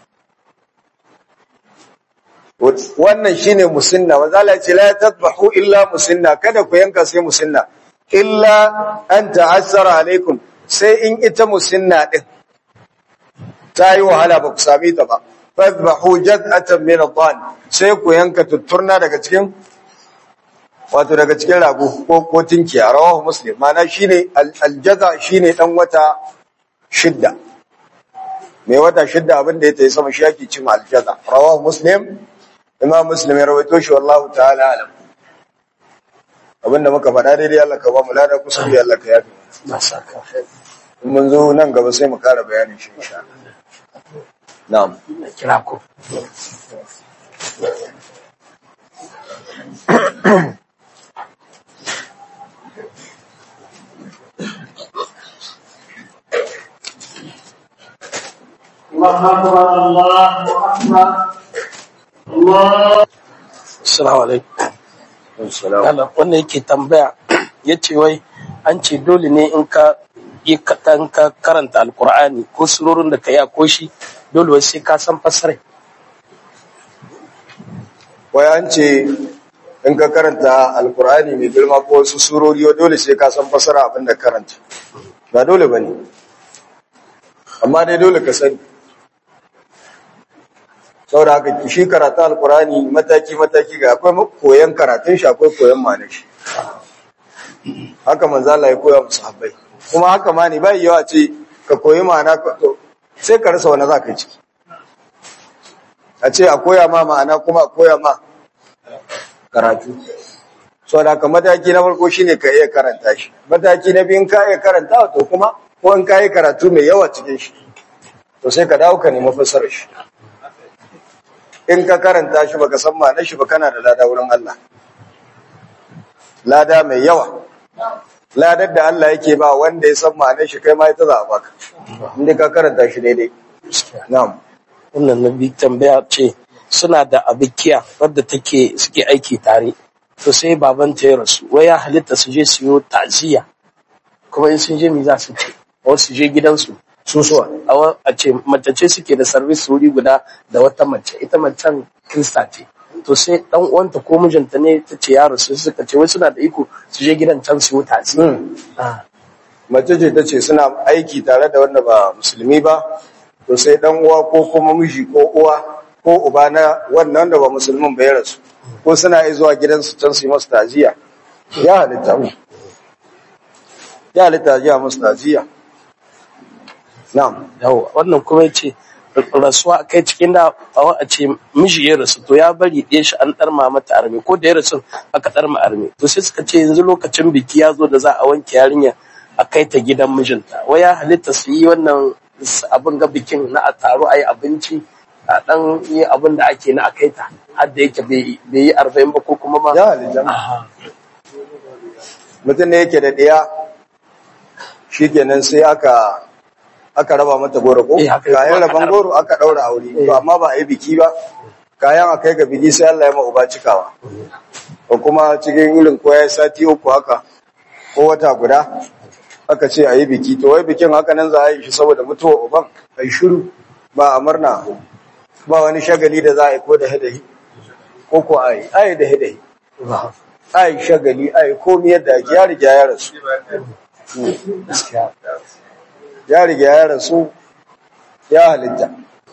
wannan shine musinna wa zala ce la tadbahu illa musinna kada ku yanka sai musinna illa an ta'assara alaikum sai in ita musinna din ta yi wahala ba ku same ta ba fadbahu jaz'atan min ad sai ku yanka tutturna daga cikin wato daga cikin rago ko ko tinkiya rawahu muslim mana shine aljaza shine dan wata shidda mai wata shidda abin da ya tayi sama shi yake cin aljaza rawahu muslim imam muslim ya rawaito shi wallahu ta'ala alam abinda muka faɗa daidai Allah ka ba mu lada kusa da Allah ka yafi na saka in mun zo nan gaba sai mu ƙara bayanin shi insha Allah na'am na kira ku الله أكبر الله أكبر الله assalamu alaikum assalamu Allah wannan yake tambaya yace wai an ce dole ne in ka yi katan ka karanta alkur'ani ko surorin da ka yi a koshi dole wai sai ka san fasarai wai an ce in ka karanta alkur'ani mai girma ko wasu surori wa dole sai ka san fasara abin da karanta ba dole ba ne amma dai dole ka sani saboda haka shi karatu alkur'ani mataki-mataki ga akwai koyon karatun shi akwai koyon ma'anar shi haka manzala ya koya musu habbai kuma haka ma ne bai yawa ce ka koyi ma'ana ka- to sai ka rasa wani za ka yi ciki a ce a koya ma ma'ana kuma a koya ma karatu so da ka mataki na farko shine ka iya karanta shi mataki na biyu ka iya karanta to kuma ko in ka yi karatu mai yawa cikin shi to sai ka dawo ka nemi fassarar shi in ka karanta shi baka san ma'anar shi ba kana da lada wurin Allah lada mai yawa ladar da Allah yake ba wanda ya san ma'anar shi kai ma ita za a baka inda ka karanta shi daidai na'am wannan na bi tambaya ce suna da abikiya wadda take suke aiki tare to sai babanta ya rasu wai ya halitta su je su yi ta'ziya kuma in sun je mi za su ce ko su je gidansu susuwa a wa- a ce mace ce suke da service wuri guda da wata mace ita macen krista ce to sai dan uwanta ko mijinta ne ta ce ya rasu suka ce wai suna da iko su je gidan can su yi ta'ziya Hmm. Ah, mace ce ta ce suna aiki tare da wanda ba musulmi ba to sai dan uwa ko kuma miji ko uwa ko uba na wannan da ba musulmin ba ya rasu ko suna iya zuwa gidansu can su yi masu taziya ya halitta mu ya halitta ya musu taziya na'am yawa wannan kuma yace rasuwa a kai cikin da a ce miji ya rasu to ya bari ɗaya shi an ɗarma mata arme ko da ya rasu aka ɗarma arme to sai suka ce yanzu lokacin biki ya zo da za a wanke yarinya a kai ta gidan mijinta wai ya halitta su yi wannan abin ga bikin na a taro a yi abinci a ɗan yi abin da ake na a kai ta har da yake bai yi arba'in ba ko kuma ma ya halitta Aha. mutum ne yake da ɗiya shi kenan sai aka aka raba mata goro ko Eh, haka kayan aka raban raba. goro aka ɗaura aure Eh. to amma ba a yi biki ba kayan a kai ga biki sai Allah ya ma uba cikawa ko kuma cikin irin ko ya sati uku haka ko wata guda aka ce a yi biki to wai bikin haka nan za a yi shi saboda mutuwa uban a yi shiru ba a murna ba wani shagali da za a yi ko da hadahi ko ko a yi a yi da hadahi a yi shagali a yi komi yadda ake ya riga ya rasu ya riga ya rasu ya halitta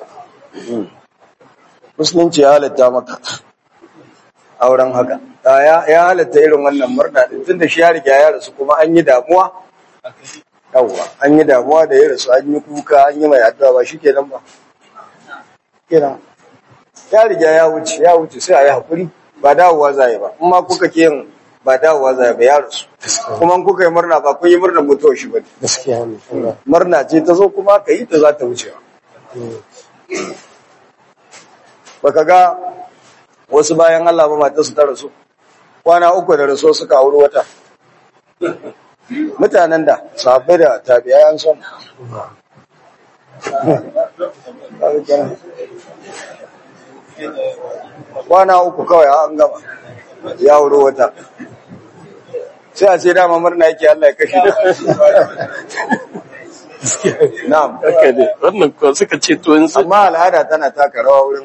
musulunci ya halitta maka auren haka Ah, ya ya halitta irin wannan murna din tunda shi ya riga ya rasu kuma an yi damuwa yawwa an yi damuwa da ya rasu an yi kuka an yi mai addu'a ba shikenan ba kenan ya riga ya wuce ya wuce sai a yi hakuri ba dawowa za a yi ba amma kuka ke yin ba dawowa za a yi ba ya rasu kuma in kuka yi murna ba kun yi murnar mutuwar shi ba ne gaskiya ne murna ce ta zo kuma ka yi ta za ta wuce baka ga wasu bayan Allah ba mata su ta rasu kwana uku da rasu suka auri wata mutanen da sahabbai da tabi'ai an son kwana uku kawai an gama ya auri wata sai a ce dama murna yake Allah ya kashe na'am haka ne wannan ko suka ce to yanzu amma al'ada tana taka rawa wurin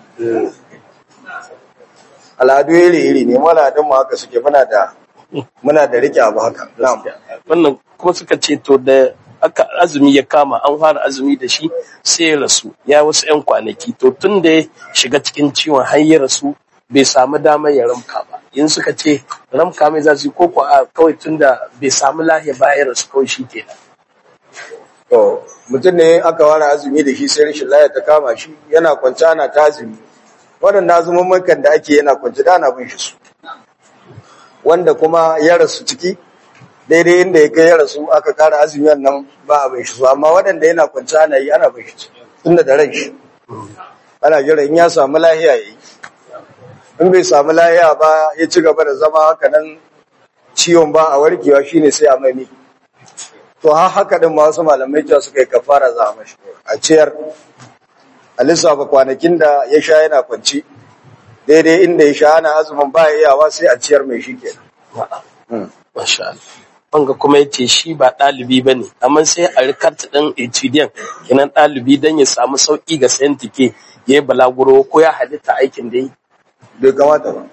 al'adu iri-iri ne mu al'adun mu haka suke muna da muna da rike abu haka na'am wannan kuma suka ce to da aka azumi ya kama an fara azumi da shi sai ya rasu ya wasu 'yan kwanaki to tun da ya shiga cikin ciwon har ya rasu bai samu damar ya ramka ba in suka ce ramka mai za su yi koko a kawai tun da bai samu lahiya ba ya rasu kawai shi kenan to mutum ne aka ware azumi da shi sai rashin lafiya ta kama shi yana kwance ana ta azumi waɗanda azumin da ake yana kwance da ana bin shi su wanda kuma ya rasu ciki daidai inda ya kai ya rasu aka kara azumi nan ba a bin shi su amma waɗanda yana kwance ana yi ana bin shi su tunda da ran shi ana jira in ya samu lahiya ya yi in bai samu lahiya ba ya ci gaba da zama haka nan ciwon ba a warkewa shine sai a mai miki to har haka din wasu malamai cewa suka yi kafara za a mashi a ciyar a lissafa kwanakin da ya sha yana kwanci daidai inda ya sha ana azumin ba ya iyawa sai a ciyar mai shi ke masha Allah wanga kuma yace shi ba ɗalibi ba ne amma sai a rikarta ɗan etudiant kenan ɗalibi don ya samu sauƙi ga sayan tike ya yi balaguro ko ya halitta aikin da yi bai kamata ba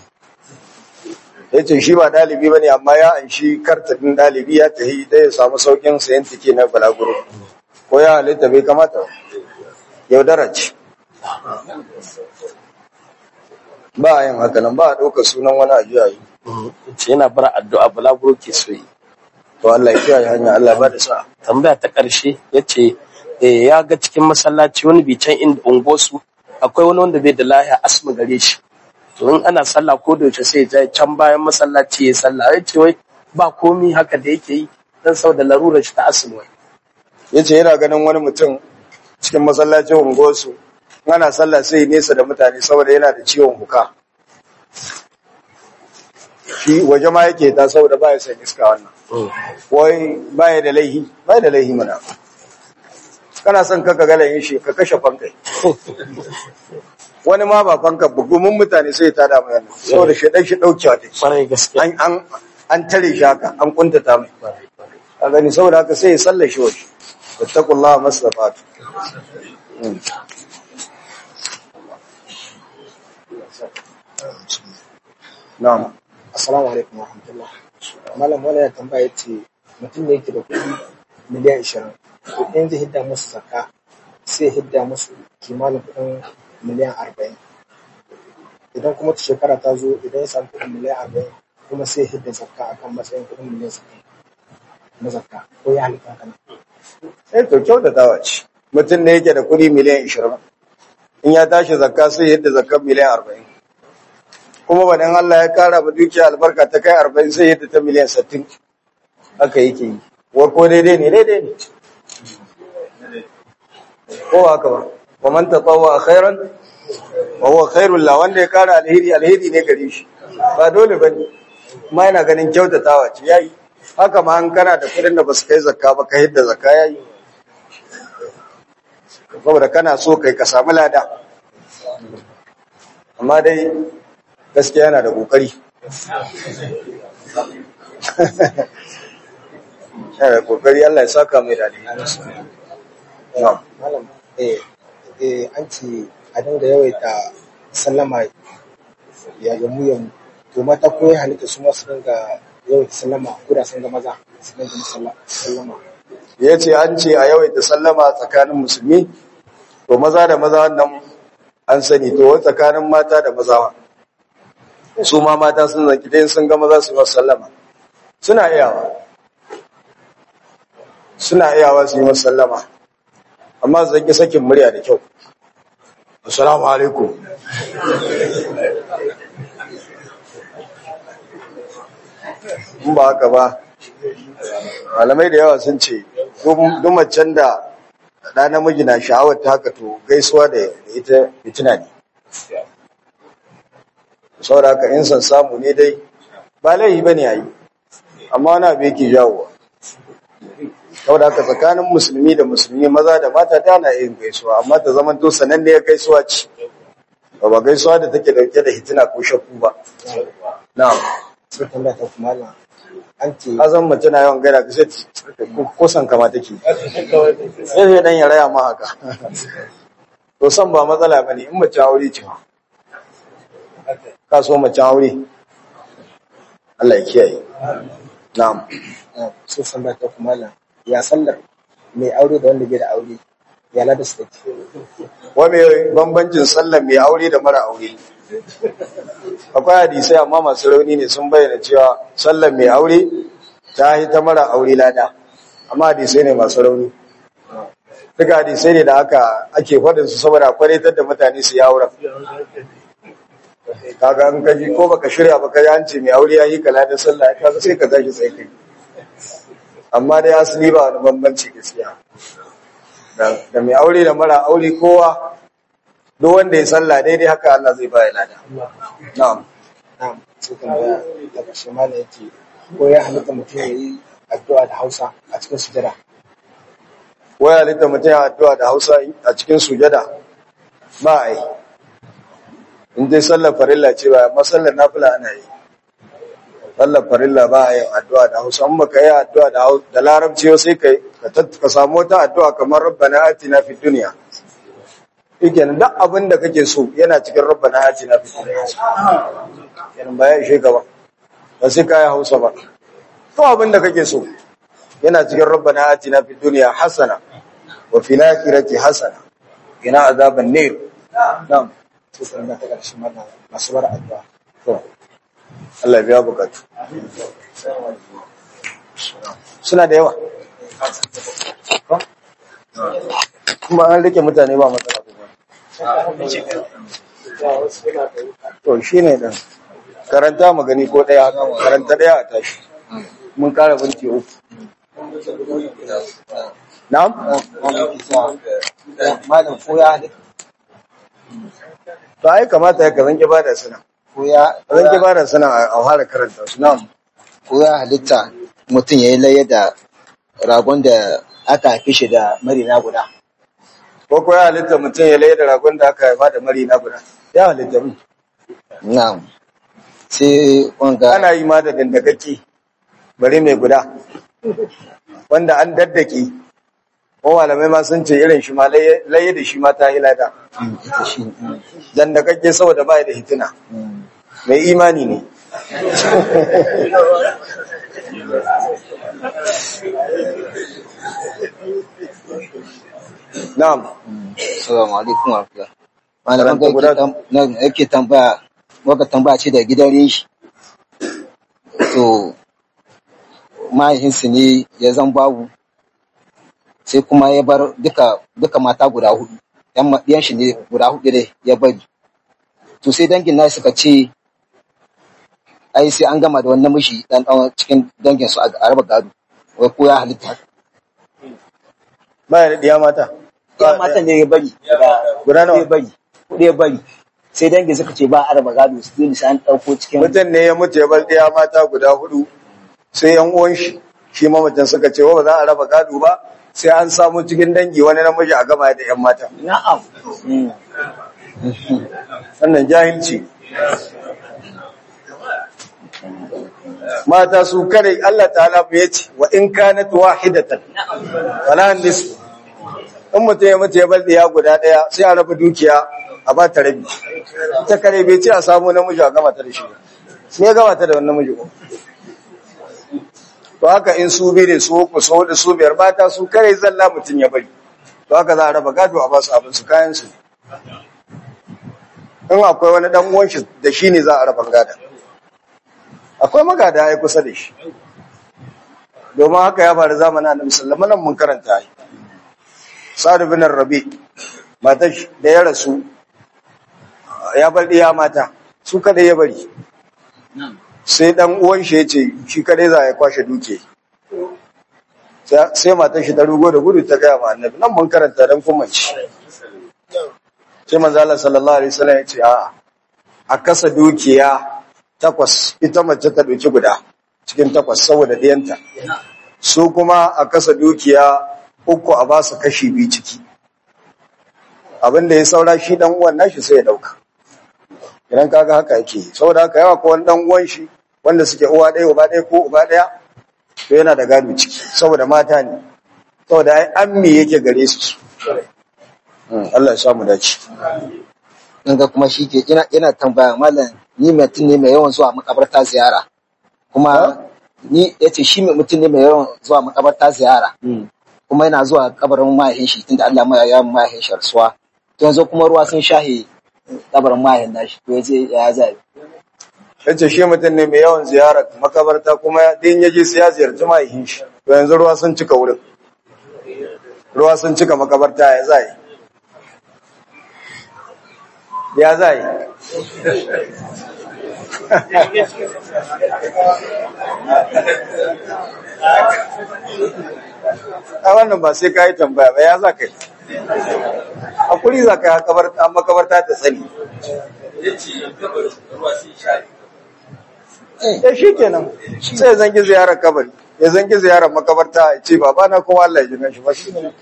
ya ce shi ba ɗalibi ba ne amma ya an shi kartafin ɗalibi ya tafi da ya samu saukin sayan tike na balaguro ko ya halitta bai kamata ba yaudara ce ba a yin haka nan ba a ɗauka sunan wani ajiya yi ce yana bar addu'a balaguro ke so yi to Allah ya kiyaye hanya Allah ba da sa'a tambaya ta ƙarshe ya ce ya ga cikin masallaci wani bicen inda ungosu akwai wani wanda bai da lahiya asma gare shi to in ana sallah ko da yaushe sai ya can bayan masallaci ya sallah ya ce wai ba komi haka da yake yi dan saboda larurar shi ta asma wai ya ce yana ganin wani mutum cikin masallacin unguwarsu ana sallah sai nesa da mutane saboda yana da ciwon huka shi waje ma yake ta saboda ba ya san iska wannan wai ba ya da laihi ba ya da laihi mana kana son ka ga laihin shi ka kashe fankai wani ma ba fanka bugumin mutane sai ta da mai wannan saboda shi dan shi daukewa take kwarai gaskiya an an an tare shi haka an kuntata mai a gani saboda haka sai ya sallashe waje wattaqullaha masrafatu na'am Assalamu alaikum wa rahmatullah. Malam wani ya tambaya ce mutum ne yake da kuɗi miliyan ishirin. Kuɗin zai hidda musu zakka sai ya hidda musu kimanin kuɗin miliyan arba'in. Idan kuma ta shekara ta zo idan ya samu kuɗin miliyan arba'in kuma sai ya hidda zakka akan matsayin kuɗin miliyan sittin na zakka ko ya halitta kan. sai to kyautatawa ce mutum ne yake da kuɗi miliyan ishirin in ya tashi zakka sai yadda zakkan miliyan arba'in kuma ba dan Allah ya kara ba dukiya albarka ta kai arba'in sai yadda ta miliyan sittin haka yake yi wa ko daidai ne daidai ne ko haka ba wa man tatawwa khairan wa huwa khairul la wanda ya kara alheri alheri ne gare shi ba dole bane kuma yana ganin kyautatawa ce yayi haka ma an kana da kudin da basu kai zakka ba ka hidda zakka yayi saboda kana so kai ka samu lada amma dai gaskiya yana da kokari yana da kokari Allah ya saka mai dadi na'am malam eh eh an ce a dinga yawaita sallama ya yamu yamu to mata ko ya halitta su ma su dinga yawaita sallama ko da sun ga maza su dinga musalla- sallama ya ce an ce a yawaita sallama tsakanin musulmi to maza da maza wannan an sani to wai tsakanin mata da maza su ma mata sun zaki dai sun ga maza su yi masu sallama suna iyawa suna iyawa su yi masu sallama amma su zaki sakin murya da kyau assalamu alaikum in ba haka ba malamai da yawa sun ce duk macen da ɗa namiji na sha'awar ta haka to gaisuwa da ita fitina ne saboda haka in san samu ne dai ba laihi ba ne a yi amma wani abu yake jawowa saboda haka tsakanin musulmi da musulmi maza da mata ta na yin gaisuwa amma ta zama to sananne ya gaisuwa ce ba ba gaisuwa da take dauke da hitina ko shakku ba na'am sai tambaya ta kuma malam an ce ka san mace na yawan gaida ka sai ko san kama take sai sai dan ya raya ma haka to san ba matsala bane in mace aure ce ma ka so mace aure Allah ya kiyaye na'am eh, sai tambaya ta kuma malam ya sallar mai aure da wanda bai da aure ya lada su take wa me bambancin sallar mai aure da mara aure akwai hadisai amma masu rauni ne sun bayyana cewa sallar mai aure ta yi ta mara aure lada amma hadisai ne masu rauni duka hadisai ne da aka ake faɗin su saboda kwaritar da mutane su yi auren kaga an kaji ko baka shirya ba kaji an ce mai aure ya yi kala da sallah kaga sai ka tashi tsaye kai amma dai asali ba wani bambanci gaskiya da da mai aure da mara aure kowa duk wanda ya sallah daidai haka Allah zai baya lada na'am na'am sai tambaya ta ƙarshe malam yace ko ya halitta mutum ya yi addu'a da Hausa a cikin sujada waya halitta mutum ya addu'a da Hausa a cikin sujada ba a yi in dai sallar farilla ce ba amma sallar nafila ana yi sallar farilla ba a yin addu'a da Hausa in baka yi addu'a da Hau- da larabci ba sai kai ka tat- ka samu wata addu'a kamar rabbana atina fid dunya shikenan duk abin da kake so yana cikin rabbana atina fid dunya kenan ba ya ishe ka ba ba sai ka yi Hausa ba to abin da kake so yana cikin rabbana atina fid dunya hasana wa fil akhirati hasana ina azaban nar na'am sai tambaya ta ƙarshe malam masu bar addu'a to Allah ya biya bukatu suna da yawa kuma an rike mutane ba matsala kuma to shine dan karanta magani ko daya karanta daya a tashi mun kara binci uku na'am malam ko ya halitta to ai kamata ya kazan bada suna ko ya kazan bada suna a fara karanta su na'am ko ya halitta mutum ya yi laye da ragon da aka haife shi da marina guda ko ko ya halitta mutum ya laye da ragon da aka haifa da mari na guda ya halitta mu na'am sai wanga ana yi ma da dandakaki bari mai guda wanda an daddake ko malamai ma sun ce irin shi ma laye laye da shi ma ta hilada Mm, ita shi mm, dandakakke saboda ba da hitina mm. mai imani ne na'am Assalamu alaikum wa rahmatullah. Karanta Malaman guda- da yake tam- nan yake tambaya, waka tambaya ce da gidan shi. To, mahaifinsu ne ya zan babu, sai kuma ya bar duka duka mata guda hudu yan ma- ɗiyan shi ne guda hudu ne ya bari to sai dangin na suka ce ai sai an gama da wani namiji dan dan cikin dangin su a a raba gado wai ko ya halitta haka baya da diya mata ya matan ne ya bari Guda nawa? ya bari kuɗi ya bari sai dangin suka ce ba a raba gado su dole sai an ɗauko cikin mutum ne ya mutu ya bar diya mata guda hudu sai yan uwan shi shi mamacin suka ce wa ba za a raba gado ba sai an samu cikin dangi wani namiji a gama da yan mata na'am Mm. wannan jahilci mata su kare Allah ta'ala ya ce wa in kanat wahidatan wala nis in mutum ya mutu ya bar diya guda daya sai a raba dukiya a ba ta rabi ta kare bai ce a samu namiji a gama ta da shi sai ya gama ta da wani namiji ko to haka in su bi ne su uku su hudu su biyar mata su kare zalla mutum ya bari to haka za a raba gado a ba su abin su kayan su in akwai wani dan uwan shi da shi ne za a raba gada akwai magada ya kusa da shi domin haka ya faru zamanin annabi sallallahu alaihi wasallam mun karanta ai Sa'ad bin Rabi matar shi da ya rasu ya bar diya mata su kada ya bari sai dan uwan shi yace shi kadai za ya kwashe duke sai sai matar shi ta rugo da gudu ta gaya ma annabi nan mun karanta dan kuma ci sai manzo Allah sallallahu alaihi wasallam yace a a kasa dukiya takwas ita mace ta doki guda cikin takwas saboda diyanta su kuma a kasa dukiya uku a ba su kashi biyu ciki abinda ya saura shi dan uwan nashi sai ya dauka idan kaga haka yake saboda haka yawa ko wani dan uwan shi wanda suke uwa ɗaya uba ɗaya ko uba ɗaya to yana da gado ciki saboda mata ne saboda ai ammi yake gare su su Mm, Allah ya samu dace in ga kuma shi ke ina ina tambaya malam ni mutum ne mai yawan zuwa makabarta ziyara kuma ni yace shi mai mutum ne mai yawan zuwa makabarta ziyara kuma yana zuwa kabarin mahaifin shi tunda Allah ma ya yi mahaifin shi rasuwa to yanzu kuma ruwa sun shahe kabarin mahaifin nashi to yace ya zai yace shi mutum ne mai yawan ziyarar makabarta kuma din yaje sai ya ziyarci mahaifin shi to yanzu ruwa sun cika wurin ruwa sun cika makabarta ya zai ya zai a wannan ba sai ka yi tambaya ba ya za ka yi hakuri za ka yi makabarta ta tsani ya shi kenan sai ya zangi ziyarar kabari ya zangi ziyarar makabarta ya ce baba na kuma Allah ya jina shi ba shi ne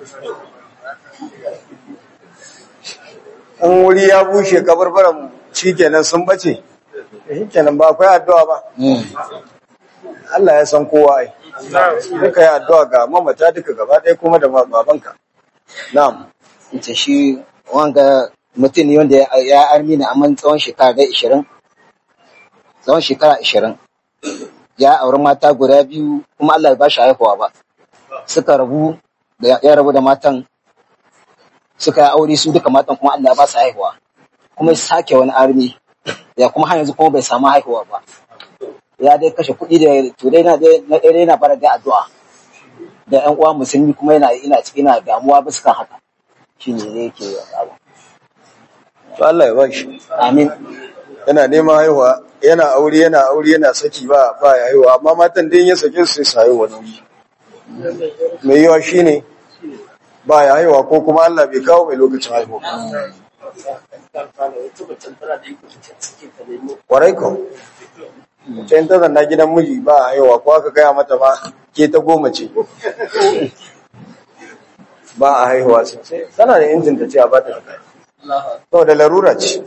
in wuri ya bushe kabarbaran shi kenan sun bace shi kenan ba akwai addu'a ba Allah ya san kowa ai duka ya addu'a ga mamata duka gaba ɗaya kuma da babanka na'am yace shi wanga mutum ne wanda ya- ya armi ne amma tsawon shekara da 20 tsawon shekara 20 ya auri mata guda biyu kuma Allah ya ba shi haihuwa ba suka rabu da ya rabu da matan suka yi aure su duka matan kuma Allah ya ba su haihuwa kuma ya sake wani armi ya kuma har yanzu kuma bai samu haihuwa ba ya dai kashe kuɗi da to dai na dai na dai yana fara da addu'a da ƴan uwa musulmi kuma yana ina cikin ina damuwa bisa kan haka shine ne yake abu to Allah ya ba shi amin yana neman haihuwa yana aure yana aure yana saki ba ba ya haihuwa amma matan din ya sake su sai su haihuwa nauyi mai yawa shine ba ya haihuwa ko kuma Allah bai kawo mai lokacin haihuwa kwarai ko can ta zanna gidan miji ba a haihuwa ko aka gaya mata ma ke ta goma ce ba a haihuwa sosai tana da injin ta ce a ba ta da kai saboda larura ce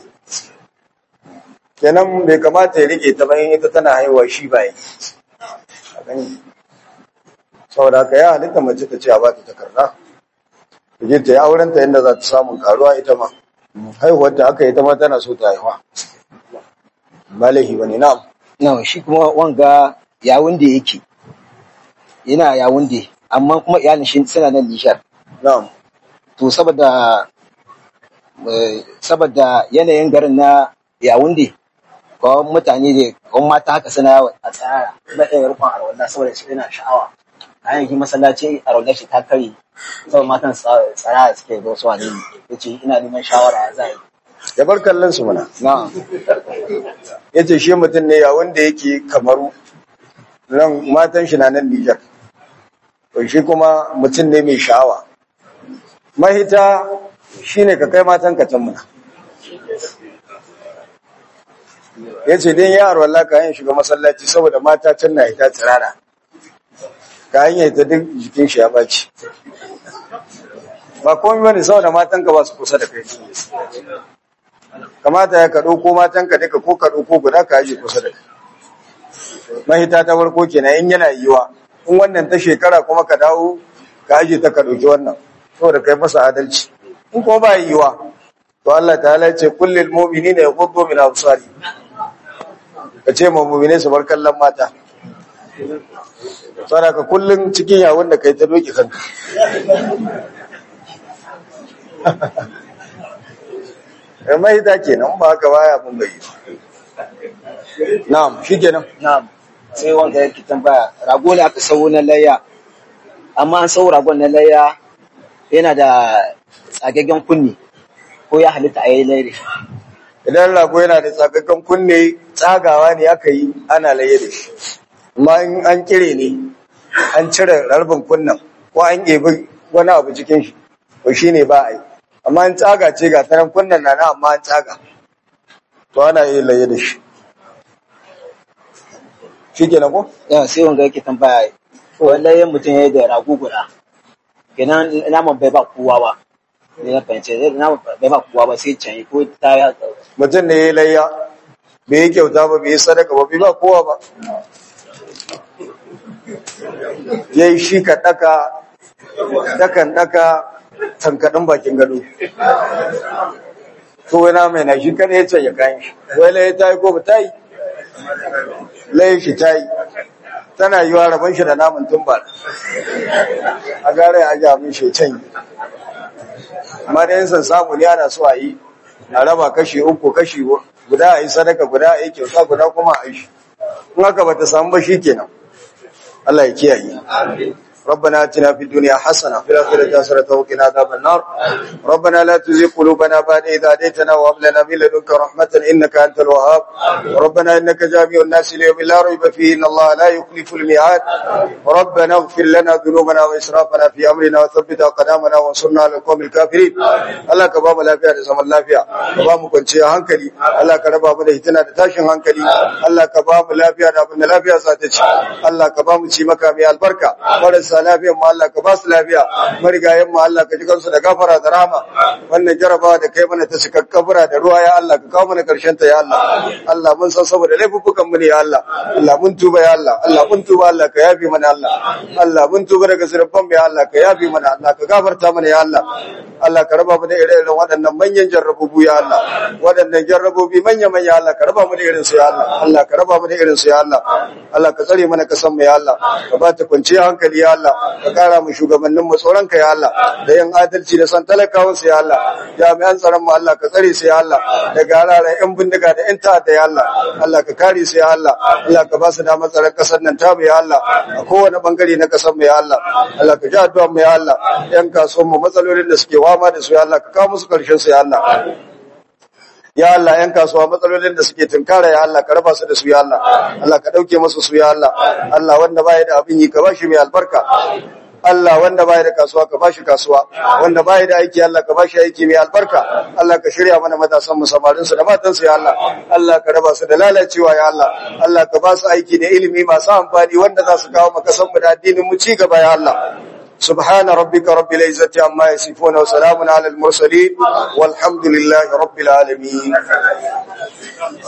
kenan bai kamata ya rike ta bayan ita tana haihuwa shi ba yi A gani. saboda haka ya halitta mace ta ce a bata takarda ta je ta yi aurenta inda za ta samun karuwa ita ma haihuwar ta aka yi ta ma tana so ta haihuwa ba laifi ba ne na'am na shi kuma wanga yawun da yake yana yawun da amma kuma iyalin shi suna nan nishar na'am to saboda eh, saboda yanayin garin na yawun da kawai mutane da kawai mata haka suna yawo a tsara na ɗaya rufin arwallah saboda su yana sha'awa kayan shi masallaci a raunar shi ta kare sau matan tsa- tsara suke zo su wani ya ce ina neman shawara za a yi ya bar kallon su muna na ya ce shi mutum ne ya wanda yake kamaru nan matan shi na nan Nijar to shi kuma mutum ne mai sha'awa mahita shine ka kai matan ka can muna ya ce don yaro Allah ka yin shiga masallaci saboda mata can na ita tsirara ka hanyar ita duk jikin shi ya baci ba komai bane saboda matan ka ba su kusa da kai kamata ya ka ɗauko matan ka duka ko ka ɗauko guda ka aje kusa da kai mahita ta farko kenan in yana yiwa in wannan ta shekara kuma ka dawo ka aje ta ka ɗauki wannan saboda kai masa adalci in kuma ba yiwa to Allah ta'ala ya ce kullil mu'minina yaghuddu min absari ka ce ma mu'mine su bar kallon mata saboda ka kullun cikin yawon da kai ta doki kanka Eh, mahita kenan ba haka baya mun bai yi na'am shikenan na sai wanda yake tambaya rago ne aka sau na layya amma an sau ragon na layya yana da tsagaggen kunni ko ya halitta a yi layya da shi idan rago yana da tsagaggen kunne tsagawa ne aka yi ana laye da shi amma in an kire ne an cire rarbin kunnen ko an ɗebi wani abu cikin shi to shi ne ba a yi amma in tsaga ce ga taran kunnen na na amma an tsaga to ana yi laye da shi shi ke ko? yawan sai wanga yake tambaya wallahi mutum ya yi da rago guda kenan naman bai ba kowa ba ne na fahimce naman bai ba kowa ba sai can ko ta ya mutum da ya yi layya bai yi kyauta ba bai yi sadaka ba bai ba kowa ba ya yi shi ka ɗaka dakan ɗaka tankaɗin bakin gado to wani mai na shi kada ya ce ya kayan shi wai laye ta yi ko ba ta yi laye shi ta yi tana yi wa rabon shi da namun tumba a gara ya ajiye abin shi can yi amma da yin san samu ne ana so a yi a raba kashi uku kashi guda a yi sadaka guda a yi kyauta guda kuma a yi shi in haka ba ta samu ba shi kenan Allah ya kiyaye ربنا اتنا في الدنيا حسنه وفي الاخره حسنه وقنا عذاب النار ربنا لا تزغ قلوبنا بعد إذ هديتنا وهب لنا من لدنك رحمه انك انت الوهاب ربنا انك جامع الناس ليوم لا ريب فيه ان الله لا يخلف الميعاد ربنا اغفر لنا ذنوبنا واسرافنا في امرنا وثبت اقدامنا وانصرنا على القوم الكافرين الله ka bamu lafiya da zaman lafiya ka bamu kwanciyar hankali Allah ka raba mu da hitina da tashin hankali Allah ka bamu lafiya da abin da lafiya za ta ci Allah ka bamu ci maka mai albarka marasa lafiyan mu Allah ka ba su lafiya marigayen mu Allah ka ji kansu da gafara da rahama wannan jarabawa da kai mana ta cika kabura da ruwa ya Allah ka kawo mana karshen ta ya Allah Allah mun san saboda laifukan mu ne ya Allah Allah mun tuba ya Allah Allah mun tuba Allah ka yafi mana Allah Allah mun tuba daga zurfan mu ya Allah ka yafi mana Allah ka gafarta mana ya Allah Allah ka raba mu da ire-iren waɗannan manyan jarrabobi ya Allah waɗannan jarrabobi manya-manya Allah ka raba mu da irin su ya Allah Allah ka raba mu da irin su ya Allah Allah ka tsare mana kasan mu ya Allah ka ba ta kwanciyar hankali ya Allah ka kara mu shugabannin mu tsoron ka ya Allah da yin adalci da san talakawan su ya Allah jami'an tsaron mu Allah ka tsare su ya Allah daga halayen yan bindiga da yan ta'adda ya Allah Allah ka kare su ya Allah Allah ka ba su damar tsaron kasar nan ta mu ya Allah a kowane bangare na kasar mu ya Allah Allah ka ji addu'a mu ya Allah yan kasuwan mu matsalolin da suke wama da su ya Allah ka kawo musu karshen su ya Allah ya Allah yan kasuwa matsalolin da suke tunkara ya Allah ka raba su da su ya Allah Allah ka dauke musu su ya Allah Allah wanda baya da abin yi ka bashi mai albarka Allah wanda baya da kasuwa ka bashi kasuwa wanda baya da aiki Allah ka bashi aiki mai albarka Allah ka shirya mana matasan mu samarin su da matan su ya Allah Allah ka raba su da lalacewa ya Allah Allah ka ba su aiki da ilimi masu amfani wanda za su kawo maka san mu da addinin mu ci gaba ya Allah سبحان ربك رب العزة عما يصفون وسلام على المرسلين والحمد لله رب العالمين